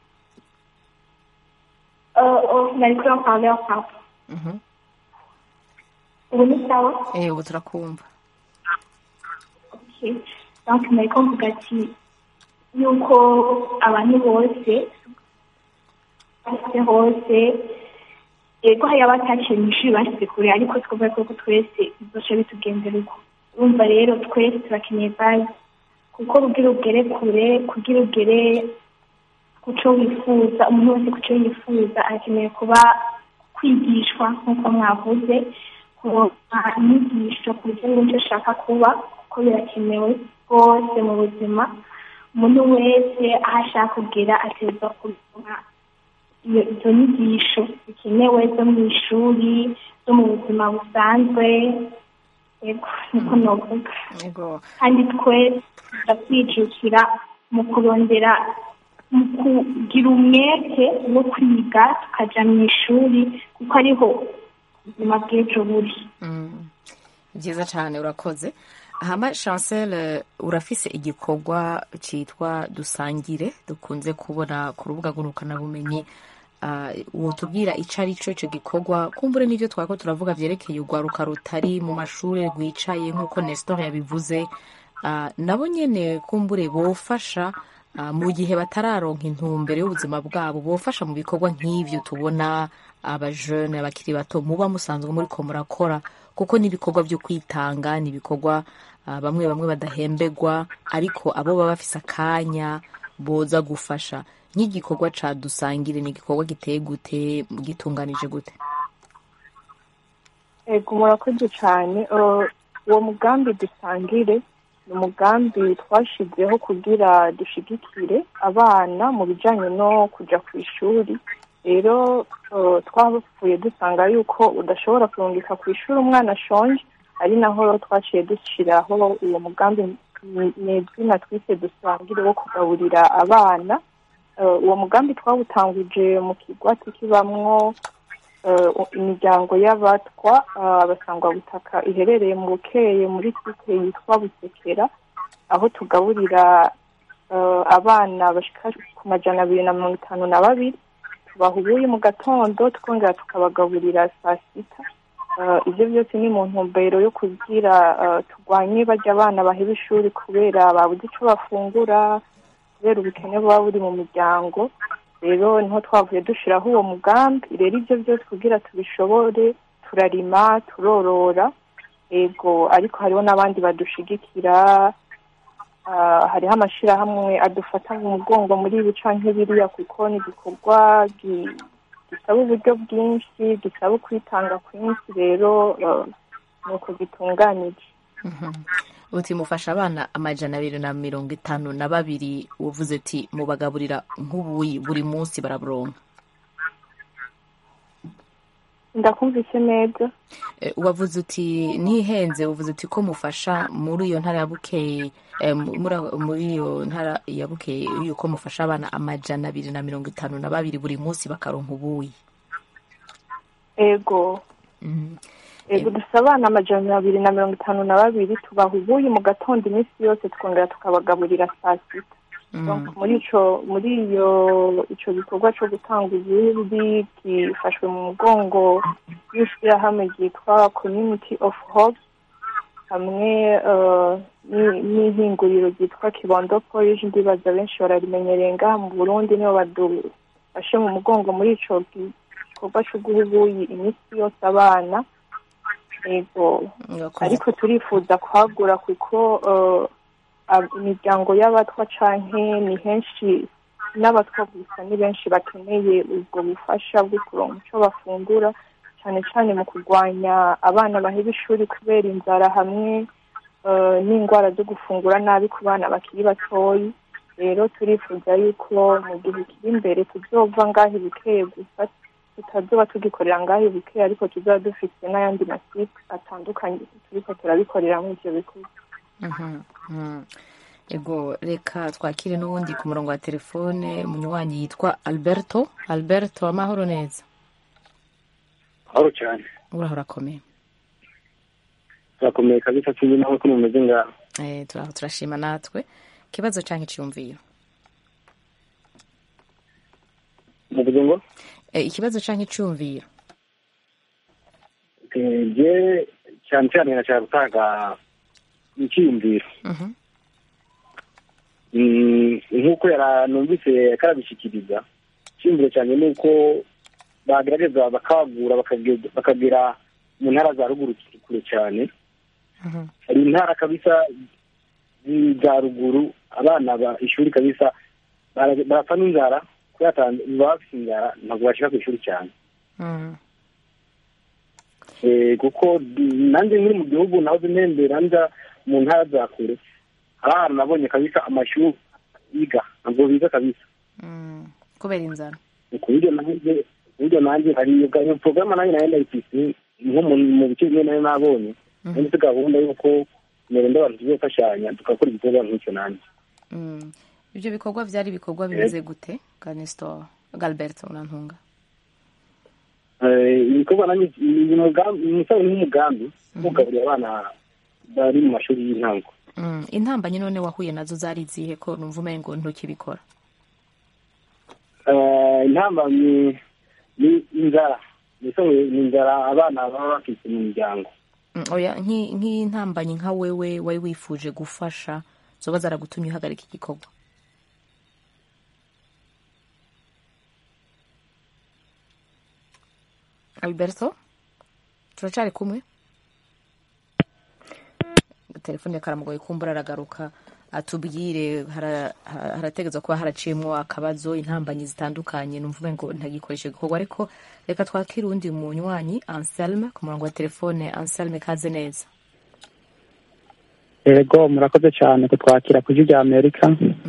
Euh, oh, nari kuri haut-parleur pardon Mhm. ubu ni sawa Eh, ubu turakumva Okay. donc nariko mvuga ati yuko abantu bose bose hose yego hari abataciye mu ishuri bashyize kure ariko twavuga ko twese bizoca bitugendera uko urumva rero twese turakeneye bazi kuko kugira ugere kure kugira ugere ku cyo wifuza umuntu wese ku cyo yifuza arakeneye kuba kwigishwa nk'uko mwavuze kuronka inyigisho ku buryo n'icyo ashaka kuba kuko birakenewe rwose mu buzima umuntu wese aho ashaka kugera ategerezwa kuronka iyo izo nyigisho zikenewe zo mu ishuri zo mu buzima busanzwe yego niko novuga Yego. kandi twese turakwijukira mu kurondera mu kugira umwete wo kwiga tukaja mu ishuri kuko ariho ubuzima bw'ejo buri Mm. byiza cyane urakoze hama chancel urafise igikorwa cyitwa dusangire dukunze kubona ku rubuga ngurukanabumenyi uh, wotubwira ico ari cyo icyo gikorwa kumbure n'ibyo twako turavuga vyerekeye urwaruka rutari mu mashuri rwicaye nk'uko nestor yabivuze uh, nabo nyene kumbure bofasha uh, mu gihe batararonka intumbero y'ubuzima bwabo bofasha mu bikorwa nk'ivyo tubona abajene abakiri bato muba musanzwe muriko murakora kuko ni ibikorwa byo kwitanga ni ibikorwa ah, bamwe bamwe badahembegwa ariko abo baba bafise akanya boza gufasha nk'igikorwa ca dusangire ni igikorwa giteye gute gitunganije gute ego murakoze cyane Uh, uwo mugambi dusangire ni umugambi twashizeho kugira dushigikire abana mu bijyanye no kujya ku ishuri rero uh, twapfuye dusanga yuko udashobora kurungika ku ishuri umwana ashonje ari naho twaciye dushyiraho uwo mugambi ni- ni izina twise dusangire wo kugaburira abana Uh, uwo mugambi twawutanguje mu kigwati kibamwo uh, imiryango y'abatwa uh, abasangwabutaka iherereye mu bukeye muri site yitwa busekera aho tugaburira uh, abana bashika ku majana abiri na mirongo itanu na babiri tubaha ubuyi mu gatondo twongera tukabagaburira saa sita Uh, ibyo byose ni mu ntumbero yo kugira uh, turwanye barya abana baheba ishuri kubera babuze icyo bafungura kubera ubukene buba buri mu miryango rero niho twavuye dushyiraho uwo mugambi rero ibyo byose kugira tubishobore turarima turorora ego ariko hariho n'abandi badushigikira Ah, hariho amashyirahamwe adufata mu mugongo muri ibi canke biriya kuko ni igikorwa gi- gisaba uburyo bwinshi gisaba kwitanga kwinshi rero eh, ni uko gitunganije uti mufasha abana amajana abiri na mirongo itanu na babiri uvuze ati mubagaburira nk'ubuyi buri munsi baraburonka ndakumvise neza Eh, wavuze uti ntihenze uvuze uti ko mufasha muri iyo ntara ya bukeye eh, muri aho- muri iyo ntara ya bukeye yuko mufasha abana amajana abiri na mirongo itanu na babiri buri munsi bakaronka ubuyi ego Mhm. yego dufite abana amajana abiri na mirongo itanu na babiri tubaha ubuyi mu gatondo iminsi yose tukongera tukabagaburira saa sita Donc, muri ico muri iyo ico gikorwa co gutanga ubuyi gifashwe mu mugongo y'ishirahamwe ryitwa community of hope hamwe eh, ni- n'ihinguriro ryitwa kibondo polish ndibaza benshi bararimenyereye ngaha mu burundi nibo badufashe mu mugongo muri ico gikorwa co guha ubuyi iminsi yose abana yego ariko turifuza kwagura kuko eh, ab- imiryango y'abatwa canke ni henshi n'abatwa gusa ni benshi bakeneye ubwo bufasha bwo kuronka ico bafungura cyane cyane mu kurwanya abana baheba ishuri kubera inzara hamwe eh, n'indwara zo gufungura nabi ku bana bakiri batoyi rero turifuza yuko mu gihe kiri imbere tuzova ngaho ibikeye gusa tutazoba tugikorera ngaho ibikeye ariko tuzaba dufite n'ayandi masipe atandukanye turiko turabikorera muri ivyo bikorwa Mhm, mhm. ego reka twakire n'ubundi ku murongo wa telefone umunywanyi yitwa alberto alberto amahoro neza aho cyane uraho urakomeye turakomeye kabisa sinzi nawe ko mumeze ngaho Eh, turaho turashima natwe ikibazo canke iciyumviro muvuze ngo Eh, ikibazo canke iciyumviro eh, je cyane cyane nashaka gutanga icyiyumviro Mhm. Mm, nk'uko yara numvise karabishyikiriza icyiyumviro cyane ni uko bagerageza bakagura bakage- bakagera mu ntara za ruguru kure cyane Mhm. hari intara kabisa zi- za ruguru abana ba ishuri kabisa bara- barapfa n'inzara kubera ata- baba bafite inzara ntabwo bashika ku ishuri cyane Mhm. Eh, kuko di- nanjye nkiri mu gihugu nahoze ntembera nja mu ntara za kure hari ahantu nabonye kabisa amashuri yiga ntabwo biga kabisa Mhm. kubera inzara ku buryo nanjye ku buryo nanjye hari iyo ga- iyo porogaramu nanjye nayo ndayifise nko mu mu bice bimwe nayo nabonye Mhm. nanjye gahunda y'uko merenda abantu tuzofashanya tugakora igikorwa nk'icyo nanjye Mhm. ibyo bikorwa byari ibikorwa bimeze gute ganistor galberto unantunga Eh, ibikorwa nanjye ni umugambi umusaza nk'umugambi wo kugaburira abana bari mu mashuri y'intango Mhm. intambanyi none wahuye nazo zari izihe ko numva umengo ntukibikora Eh, intambamyi ni inzara mbese ni inzara abana baba bafite mu miryango Mm, oya nki- nk'intambanyi nka wewe wari wifuje gufasha zoba zaragutumye uhagarika igikorwa alberto turacari kumwe telefone karamugoye kumbura aragaruka atubwire hara- hara- harategetswe kuba haraciyemwo akabazo intambanyi zitandukanye numva ngo ntagikoresha igikorwa ariko reka twakire uwundi munywanyi anselme ku murongo wa telefone anselme kaze neza yego murakoze cyane kutwakira ku ijwi rya amerika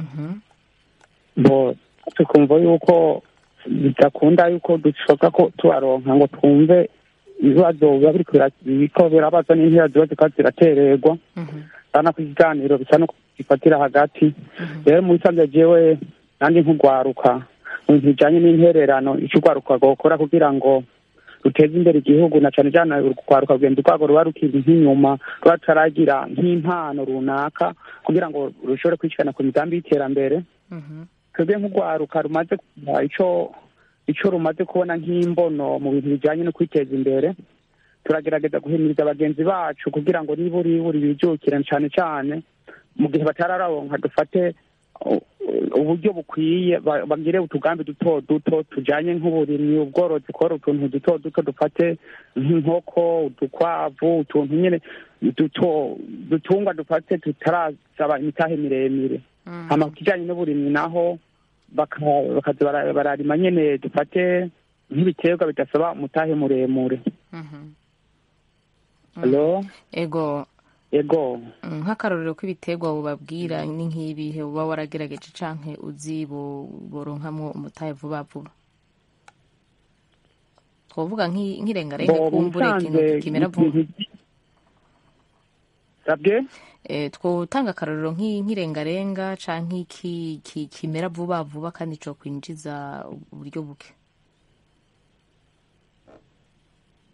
bo tukumva yuko bidakunda yuko dushobora ko tubaronka ngo twumve ibibazo biba biriko bira- biriko birabaza n'intera ziba zikaba ziratererwa urabona ko ikiganiro bisa no gifatira hagati rero mu bisanzwe jewe nanjye nk'ugwaruka mu bintu bijanye n'intererano ico ugwaruka gukora kugira ngo ruteze imbere igihugu na cane cane urugwaruka rugenda urwago ruba rukiri nk'inyuma ruba rutaragira nk'impano runaka kugira ngo rushobore kwishikana ku migambi y'iterambere twebwe nk'urwaruka rumaze kugira ico ico rumaze kubona nk'imbono mu bintu bijanye no kwiteza imbere turagerageza guhimiriza bagenzi bacu kugira ngo niba uri buri bijukire cane cane mu gihe batararonka dufate u- uburyo bukwiye ba- bagire utugambi duto duto tujanye nk'uburimyi ubworozi korora utuntu duto duto dufate nk'inkoko udukwavu utuntu nyene duto dutungwa dufate tutarasaba imitahe miremire hama ku kijanye n'uburimyi naho baka- bakaza bara- bararima nyene dufate nk'ibiterwa bidasaba umutahe muremure Hello? ego ego Mm, nk'akarorero k'ibiterwa bubabwira ni nk'ibihe uba waragerageje canke uzi bo- boronkamwo umutahe vuba vuba twovuga nk'i- nk'irengarenga Bo, kumbure ikintu musanze kimera vuba sabwe Eh, twotanga akarorero nk'i- nk'irengarenga canke iki ki- kimera vuba vuba kandi co kwinjiza uburyo buke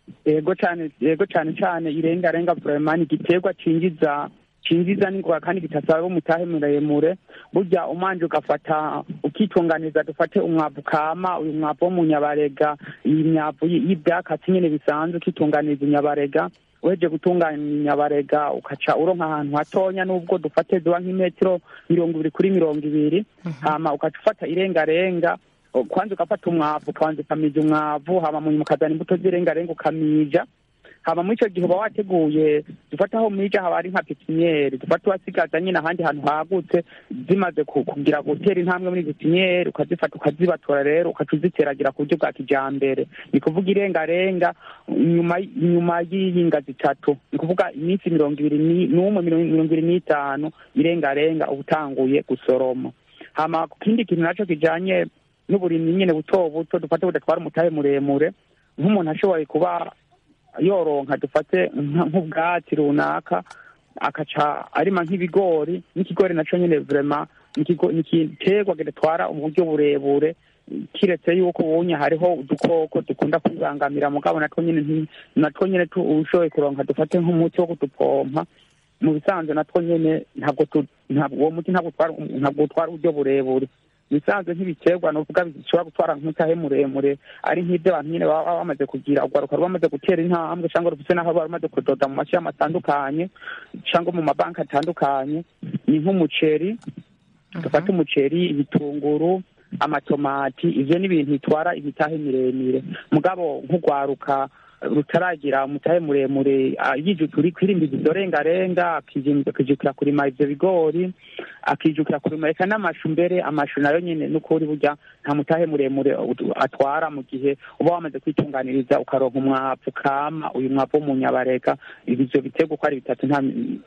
yego cyane yego cyane cyane irengarenga vraiment ni igiterwa cinjiza cinjiza n'ingwa kandi gitasaba umutahe muremure burya umanje ugafata ukitunganiza dufate umwavu kama uyu mwavu wo mu nyabarega iyi myavu y'ibyakatsi nyine bisanzwe ukitunganiza inyabarega uheje gutunganya inyabarega ukaca uronka ahantu hatonya n'ubwo dufate ziba nk'imetero mirongo ibiri kuri mirongo ibiri hama ukaca ufata irengarenga kwanza ugafata umwavu ukabanza ukamija umwavu hama munyuma ukazana imbuto z'irengarenga ukamija hama muri icyo gihe uba wateguye dufata aho mija haba ari nka pipiniyeri dufata wasigaza nyine ahandi hantu hagutse zimaze kugira gutera intambwe muri pipiniyeri ukazifata ukazibatura rero ukaca uziteragira ku buryo bwa kijambere ni kuvuga irengarenga nyuma nyuma y'iyinga zitatu ni kuvuga iminsi mirongo ibiri n'umwe mirongo ibiri n'itanu irengarenga uba utanguye gusoroma hama ku kindi kintu naco kijanye n'uburimyi nyine buto buto dufate budatwara umutahe muremure nk'umuntu ashoboye kuba yoronka dufate nk'ubwatsi runaka akaca arima nk'ibigori n'ikigori naco nyine vrema ni igiterwa kidatwara uburyo burebure kiretse yuko ubunye hariho udukoko dukunda kwibangamira mugabo natwo nyine natwo nyine ushoboye kuronka dufate nk'umuti wo kudupompa mu bisanzwe natwo nyine ntabwo uwo muti ntabwo utwara uburyo burebure bisanzwe nk'ibiterwa nuvuga bishobora gutwara nk'utahe muremure ari nk'ibyo abantu nyine baba bamaze kugira urwaruka rwamaze gutera intambwe cyangwa rufite n'aho bamaze kudoda mu mashami atandukanye cyangwa mu mabanki atandukanye ni nk'umuceri dufate umuceri ibitunguru amatomati ivyo ni ibintu bitwara imitahe miremire mugabo nk'urwaruka rutaragira umutahe muremure yijukira kwirindiza izo rengarenga akijukira kurima ivyo bigori akijukira kurima reka n'amashu mbere amashu nayo nyine n'ukuri burya nta mutahe muremure atwara mu gihe uba wamaze kwitunganiriza ukaronka umwavu kama uyu mwavu wo mu nyabareka ivyo biterwa uko ari bitatu nta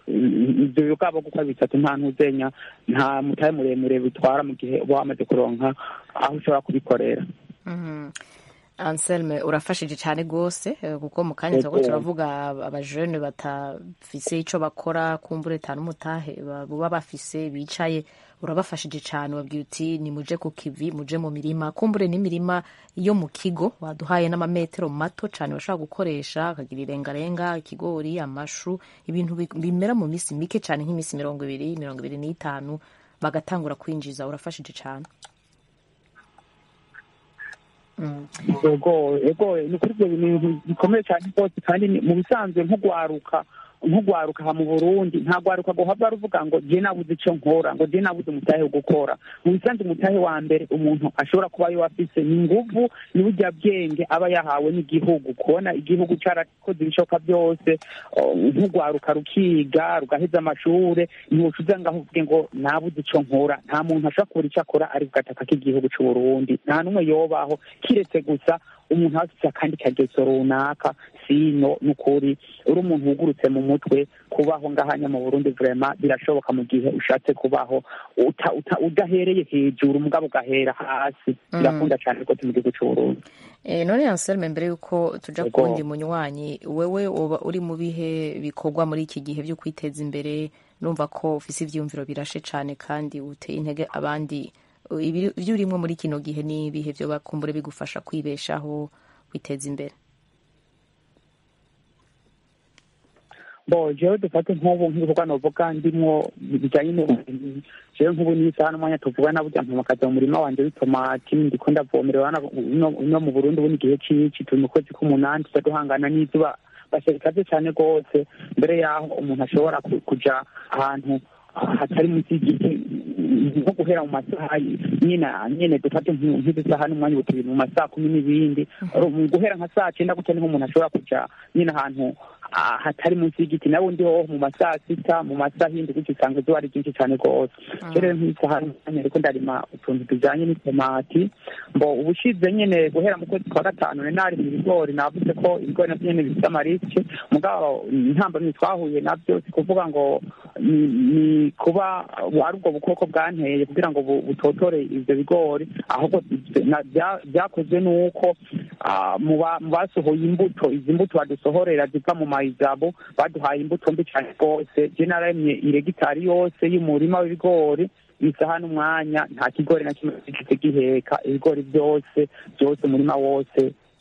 ivyo bigabo uko ari bitatu nta ntuzenya nta mutahe muremure bitwara mu gihe uba wamaze kuronka aho ushobora kubikorera anselme urafashije cyane rwose kuko mu kanya turiko turavuga abajene batafise ico bakora kumbura leta n'umutahe baba bafise bicaye urabafashije cyane wabwiye uti nimuje ku kivi muje mu mirima kumbure n'imirima yo mu kigo waduhaye n'amametero mato cyane bashobora gukoresha akagira irengarenga ikigori amashu ibintu bimera mu minsi mike cyane nk'iminsi mirongo ibiri mirongo ibiri n'itanu bagatangura kwinjiza urafashije cyane ego ego ni kuri ibyo bintu bikomeye cyane rwose kandi mu bisanzwe nk'ugwaruka nk'ugwaruka aha mu burundi nta gwaruka guhava ruvuga ngo je nabuze ico nkora ngo je nabuze umutahe wo gukora mu bisanzwe umutahe wa mbere umuntu ashobora kuba yo afise ni inguvu ni burya bwenge aba yahawe n'igihugu kubona igihugu carakoze ibishoboka byose nk'ugwaruka rukiga rugaheza amashure ntiwocuza ngaho uvuge ngo nabuze ico nkora nta muntu ashobora kubura ico akora ari kugataka k'igihugu c'uburundi nta n'umwe yobaho kiretse gusa umuntu afite akandi kageso runaka sino n'ukuri uri umuntu wugurutse mu mutwe kubaho ngahanya mu burundi vrema birashoboka mu gihe ushatse kubaho udahereye hejuru mugabo ugahera hasi birakunda cyane rwose mu gihugu c'uburundi none anselme mbere yuko tuja kuwundi munywanyi wewe uba uri mu bihe bikorwa muri iki gihe byo kwiteza imbere numva ko ufise ivyiyumviro birashe cane kandi uteye intege abandi ibyo urimo muri kino gihe ni ibihe byo bakumbure bigufasha kwibeshaho kwiteza imbere bo jewe dufate nk'ubu nk'ibikorwa novuga ndimwo bijanye n'uburimyi jewe nk'ubu n'isaha n'umwanya tuvuga na burya mpamakaza mu murima wanje w'itomati ndiko ndavomerera no mu burundi ubu n'igihe c'ici turi mu kwezi k'umunani tuza duhangana n'izuba bashikaze cane rwose mbere yaho umuntu ashobora kuja ahantu hatari munsi y'igiti nko guhera mu masaha nyine nyine dufate nk'isaha n'umwanya ubutubiri mu masaha kumi n'ibindi mu guhera nka saa cyenda gutya niho umuntu ashobora kuja nyine ahantu hatari munsi y'igiti nawe ndi ho mu masaha sita mu masaha y'indi gutyo usanga izuba ari ryinshi cyane rwose rero nk'isaha n'umwanya ariko ndarima utuntu tujanye n'itomati mbo ubushize nyine guhera mu kwezi kwa gatanu nari mu ibigori navuze ko ibigori navyo nyene bifite amarisike mugabo intambamyi twahuye navyo si kuvuga ngo ni kuba ari ubwo bukoko bwanteye kugira ngo butotore ivyo bigori ahubwo byakozwe n'uko mu basohoye imbuto izi mbuto badusohorera ziva mu mayizabo baduhaye imbuto mbi cyane rwose je naremye iregitari yose y'umurima w'ibigori isaha n'umwanya nta kigori na kimwe gifite giheka ibigori byose byose umurima wose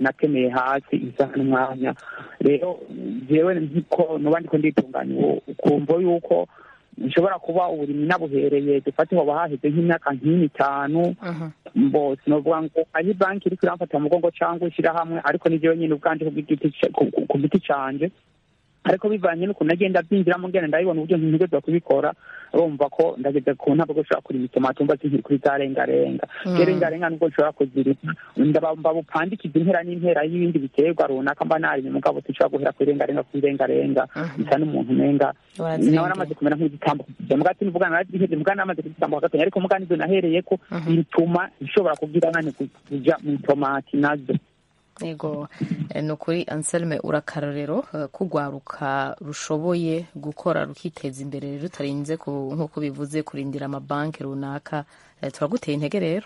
nakeneye hasi isaha n'umwanya rero jewe nkiko nuba ndiko nditunganya ubu ukumva yuko nshobora kuba uburimyi nabuhereye dufate hoba haheze nk'imyaka nk'ine itanu mbo sinovuga ngo ari banki iriko iramfata mu mugongo cyangwa ishyirahamwe ariko ni jewe nyine ubwanje ku giti ca- ku- ku- ku giti canje ariko bivanye n'ukuntu nagenda byinjiramo ngenda ndabibona uburyo ntegerezwa kubikora urumva ko ndageze ku ntabwo gushobora kurima itomati umva zinkiri kuri za rengarenga Mm. rero rengarenga nubwo nshobora kuzirima ndaba bupandikiza impera n'impera y'ibindi biterwa runaka mba narimye mugabo sinshobora guhera kuri rengarenga kuri rengarenga bisa n'umuntu umenga Warazirengera. nawe namaze kumera nk'igitambo muga sinvuga naraziheze muga namaze kugitambo hagati ariko muga nivyo nahereyeko bituma nshobora kugira nane kuja mu itomati nazo yego eh, ni ukuri anselme urakarorero eh, kugwaruka rushoboye gukora rukiteza imbere rutarinze ku- nk'uko bivuze kurindira amabanki runaka eh, turaguteye intege rero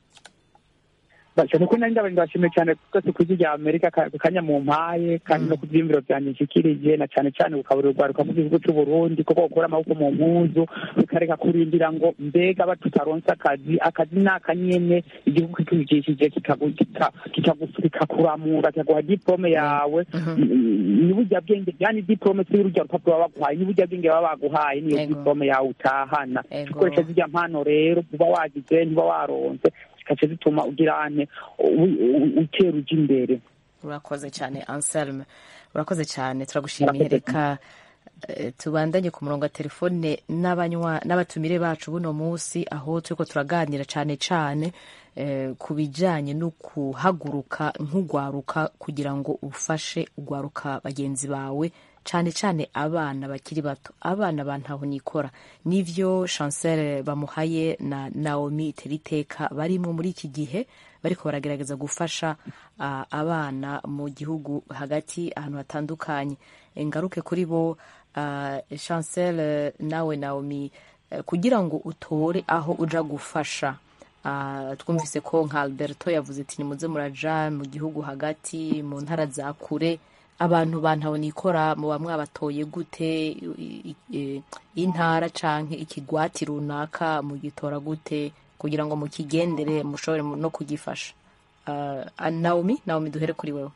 cyane ko nari ndabari ndabashimiye cyane twese ku ijwi rya amerika ka- ku kanya mu mpaye kandi no ku byiyumviro byanjye nshikirije na cyane cyane gukaburira urwaruka mu gihugu cy'u burundi kuko gukura amaboko mu mpuzu bikareka kurindira ngo mbega ba tutaronse akazi akazi ni akanyene igihugu kitwigishije kikagu- kika- kikagu- kikakuramura kikaguha diplome yawe ni burya bwenge yani diplome si urujya rupapuro baba baguhaye ni burya bwenge baba baguhaye niyo Ego. diplome yawe utahana Ego. ukoresha zirya mpano rero uba wagize ntiba waronse zikaca zituma ugira ane u- u- utera uja imbere urakoze cyane anselme urakoze cyane turagushimiye Murakoze reka eh, tubandanye ku murongo wa telefone n'abanywa n'abatumire bacu buno munsi aho turiko turaganira cyane cyane eh, ku bijanye no kuhaguruka nk'ugwaruka kugira ngo ufashe ugwaruka bagenzi bawe cyane cyane abana bakiri bato abana ba ntaho nikora nivyo chancel bamuhaye na naomi teriteka barimo muri iki gihe bariko baragerageza gufasha ah, abana mu gihugu hagati ahantu hatandukanye ngaruke kuri bo ah, chancel eh, nawe naomi eh, kugira ngo utore aho uja gufasha Ah, twumvise ko nka alberto yavuze ati nimuze muraja mu gihugu hagati mu ntara za kure abantu bantaho nikora muba mwabatoye gute i- i- i- intara canke ikigwati runaka mugitora gute kugira ngo mukigendere mushobore no kugifasha Ah, ah, naomi naomi duhere kuri wewe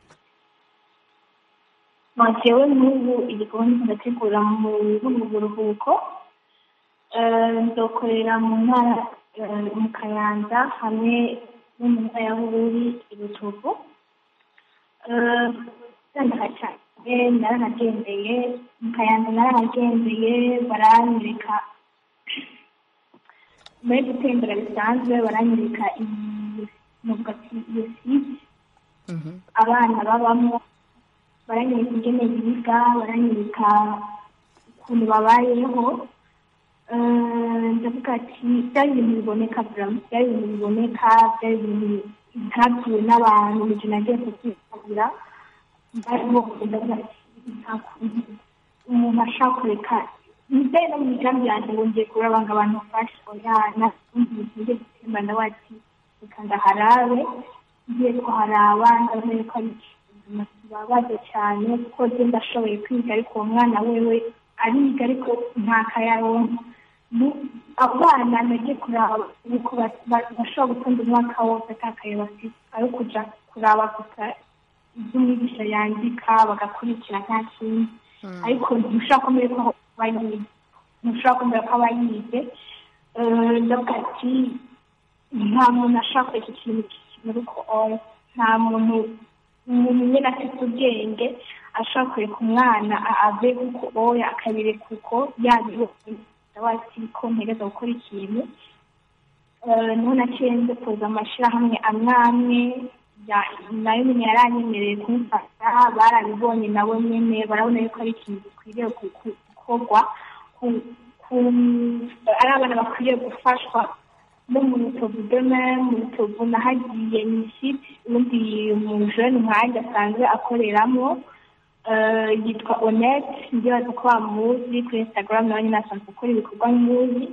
jewe n'ubu igikorwa ndategura mu mu buruhuko Eh, nzokorera mu ntara eh, mu kayanza hamwe no mu ntara ya bururi i rutovu Eh, ndandaka cyane naranagendeye mu kayanza naranagendeye baranyereka muri gutembera bisanzwe baranyereka imuvuga ati iyo site abana babamo baranyereka ingene biga baranyereka ukuntu babayeho Eh, ndavuga ati byari ibintu biboneka buramu byari ibintu biboneka byari ibintu ntabwiwe n'abantu mu gihe nagiye kubyitabira barimo ndavuga ati nta kuntu umuntu ashaka kureka nizeye no mu migambi yanjye ngo ngiye kuraba ngo abantu bafashe oya nakundi bintu ngiye gutemba ndavuga ati reka ndaharabe ngiye kuharaba ndabona ko ari ubuzima kibabaje cyane kuko njye ndashoboye kwiga ariko uwo mwana wewe ariga ariko nta kayaronka Mu- abana nagiye kuraba uko ba- ba- bashobora gutonda umwaka wose atakaye bafite ari kuja kuraba gusa ibyo umwigisha yandika bagakurikira nta kindi ariko ntushobora kumenya ko aba yize ntushobora kumenya ko aba yize Eh, ndavuga ati nta muntu ashaka kureka ikintu kimuri ko oya nta muntu umuntu nyine afite ubwenge ashaka kureka umwana a- ave kuko oya akabireka uko yabibonye ndabati ko ntegereza gukora ikintu Eh, niho naciye nze kuza amashyirahamwe amwe amwe ya- nayo nyine yaranyemereye kumufasha barabibonye nabo nyine barabona yuko ari ikintu gikwiriye gu- gu- gukorwa ku- ku- ari abana bakwiriye gufashwa no mu rutovu deme mu rutovu nahagiye mu isiti ubundi umujene nkanjye asanzwe akoreramo eh, yitwa onete ndibaza ko bamuzi kuri instagram nawe nyine asanzwe akora ibikorwa nk'uzi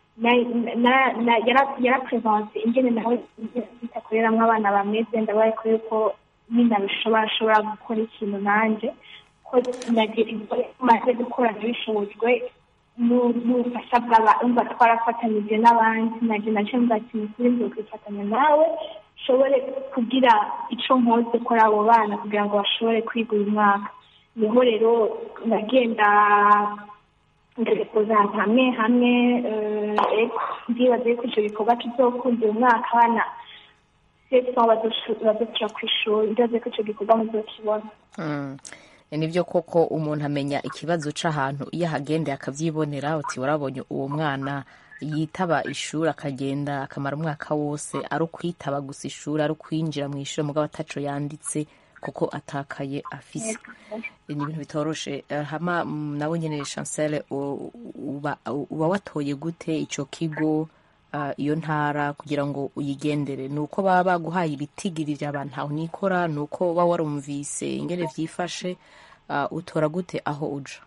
yaraprevanse ingene nawe itakoreramo abana bameze ndabaye kuri ko nyine abishobora ashobora gukora ikintu nanjye ko maze gukora nabishobojwe n'ubufasha bw'aba umva twarafatanyije n'abandi naje naje mvuga ati ni kuri ngiye kwifatanya nawe nshobore kugira icyo nkoze kuri abo bana kugira ngo bashobore kwiga uyu mwaka niho rero ndagenda ngerekoza ahantu hamwe hamwe ndibaza yuko icyo gikorwa kizokunda uyu mwaka abana sesa bazoca ku ishuri ndibaza ko icyo gikorwa muzokibona nibyo koko umuntu amenya ikibazo c'ahantu iyo ahagendeye akavyibonera uti warabonye uwo mwana yitaba ishuri akagenda akamara umwaka wose ari ukwitaba gusa ishuri ari ukwinjira mu ishuri mugabo ataco yanditse kuko atakaye afise ni ibintu bitoroshe hama nawe nyene chancel uba, uba watoye gute ico kigo uh, iyo ntara kugira ngo uyigendere ni uko baba baguhaye ibitigirira abantu aho nikora ni uko uba warumvise ingene vyifashe uh, utora gute aho uja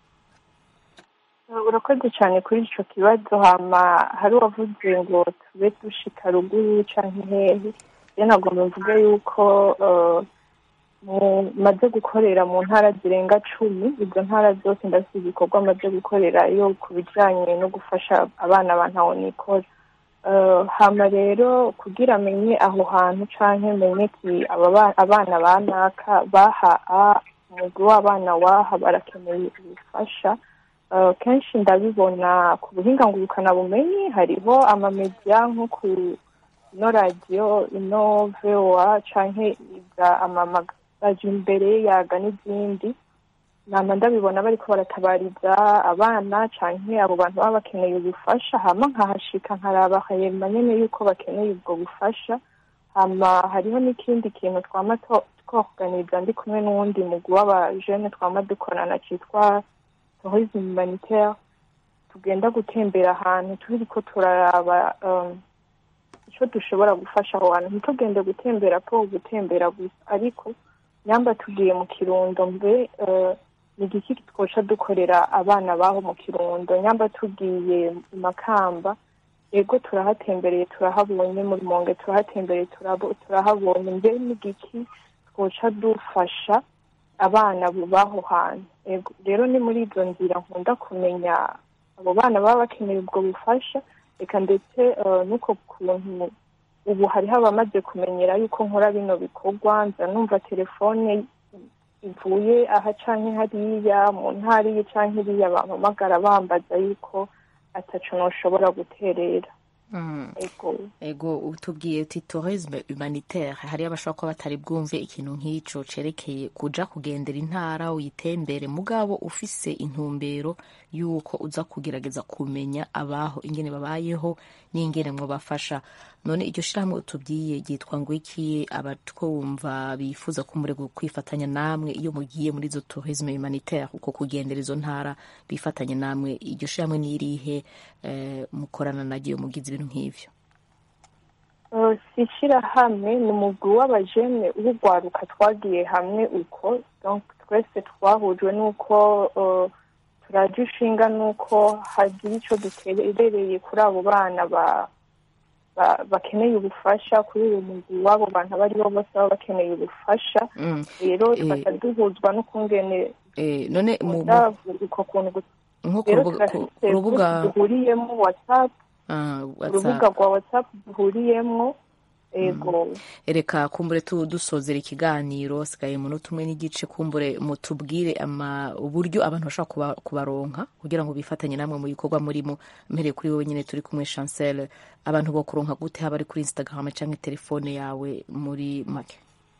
urakoze cyane kuri icyo kibazo hama hari uwavuze ngo tube dushika ruguru canke hehe rero nagomba mvuge yuko maze gukorera mu ntara zirenga cumi izo ntara zose ndafite ibikorwa maze gukorera iyo ku bijyanye no gufasha abana ba ntawe nikora hama rero kugira amenye aho hantu canke menye ki abana ba naka baha umugwi w'abana waha barakeneye ubufasha kenshi ndabibona ku buhinga ngurukanabumenyi hariho amamediya nko ku ino radiyo ino vowa canke iza amamagaje imbere yaga n'izindi nama ndabibona bariko baratabariza abana canke abo bantu baba bakeneye ubufasha hama nkahashika nkaraba hanyuma nyene yuko bakeneye ubwo bufasha hama hariho n'ikindi kintu twama twoganiza ndi kumwe n'uwundi mugwi w'abajene twama dukorana citwa tourisme humanitaire tugenda gutembera ahantu turiko turaraba icyo dushobora gufasha aho hantu ntitugende gutembera po gutembera gusa ariko nyamba tugiye mu kirundo mbe ni igiki twoca dukorera abana baho mu kirundo nyamba tugiye mu makamba yego turahatembereye turahabonye mu rumonge turahatembereye turahabonye mbe n'igiki twoca dufasha abana baho hantu rero ni muri izo nzira nkunda kumenya abo bana baba bakeneye ubwo bufasha reka ndetse n'uko kuntu ubu hariho abamaze kumenyera yuko nkora bino bikorwa nza numva telefone ivuye aha canke hariya mu ntara iyi canke iriya bampamagara bambaza yuko ataco noshobora guterera ego utubwiye uti tourisme humanitaire hariyo abashobora kuba batari bwumve ikintu nk'ico cerekeye kuja kugendera intara uyitembere mugabo ufise intumbero y'uko uza kugerageza kumenya abaho ingene babayeho n'ingene mwobafasha none iryo shirahamwe utubwiye ryitwa ngo iki abatwumva bifuza kumurego kwifatanya namwe iyo mugiye muri izo tourisme humanitaire uko kugendera izo ntara bifatanya namwe iryo shirahamwe n'irihe eh, mukorana naryo mugize ibintu nk'ivyo si ishyirahamwe ni umugwi w'abajene w'urwaruka twagiye hamwe uko twese twahujwe n'uko turaje ishinga n'uko hagira icyo duterereye kuri abo bana bakeneye ubufasha kuri uyu mugwi w'abo bantu abo ari bo bose baba bakeneye ubufasha rero tugaca duhuzwa n'ukungene none uko kuntu nko rero ku turafite rubuga duhuriyemo watsapu Ah, urubuga WhatsApp. rwa watsapu duhuriyemo ego reka kumbure tu dusozera ikiganiro sigaye umunota umwe n'igice kumbure mutubwire ama uburyo abantu bashobora kuba, kubaronka kugira ngo bifatanye namwe mu bikorwa murimo mpereye kuri wowe nyine turi kumwe chancel abantu bo kuronka gute haba ari kuri instagram cyangwa telefone yawe muri make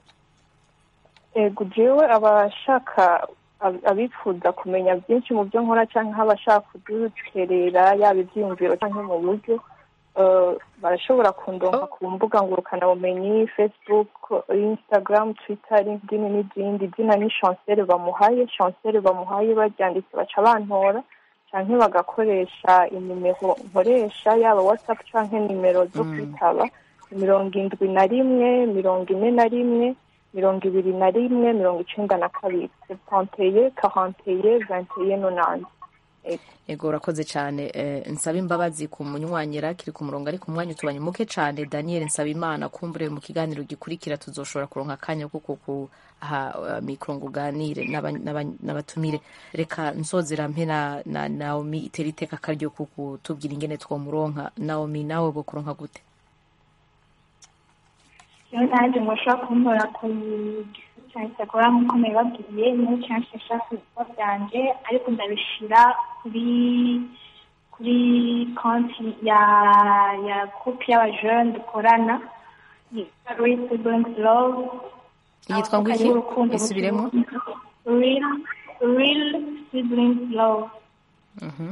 ego jewe abashaka ab- abifuza kumenya byinshi mu byo nkora cyangwa abashaka kuduterera yaba ibyiyumviro cyangwa mu buryo eh, barashobora kundonka ku mbuga ngurukanabumenyi facebook instagram twitter linkedin n'izindi izina ni chancel bamuhaye chancel bamuhaye baryanditse baca bantora cyangwa bagakoresha inimero nkoresha yaba whatsapp cyangwa nimero zo kwitaba mirongo indwi na rimwe mirongo ine na rimwe mirongo ibiri na rimwe mirongo icenda na kabiri sepanteye karanteye vanteye nonante ego urakoze cyane eh, nsaba imbabazi ku munywanyira kiri ku murongo ariko umwanya utubanye muke cyane daniel nsaba imana kumbure mu kiganiro gikurikira tuzoshobora kuronka akanya ko kuha uh, mikro ngo uganire n'aba- n'aba- n'abatumire reka nsozera mpe na, na naomi itera iteka akaryo ko kutubwira ingene twomuronka naomi nawe bo kuronka gute rero nanjye mushobora kuntora ku gisubizo cya instagram nk'uko nabibabwiye niyo cyangwa nshaka ibikorwa byanjye ariko ndabishyira kuri kuri konti ya ya groupe y'abajene dukorana yitwa real siblings love yitwa ngo iki isubiremo real real siblings love Mhm.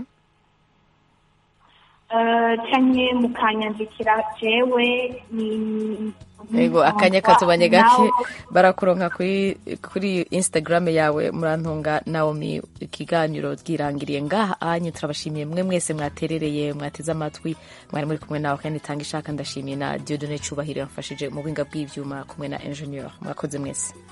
Eh, canke mukanyandikira jewe ni yego akanya katubanye gake barakuronka kuri kuri instagram yawe murantunga naomi ikiganiro bwirangiriye ngaha anyu turabashimiye mwe mwese mwaterereye mwateze amatwi mwari muri kumwe nawe kandi tanga ishaka ndashimiye na diodone cyubahiro yamfashije mu buhinga bw'ivyuma kumwe na engineer mwakoze mwese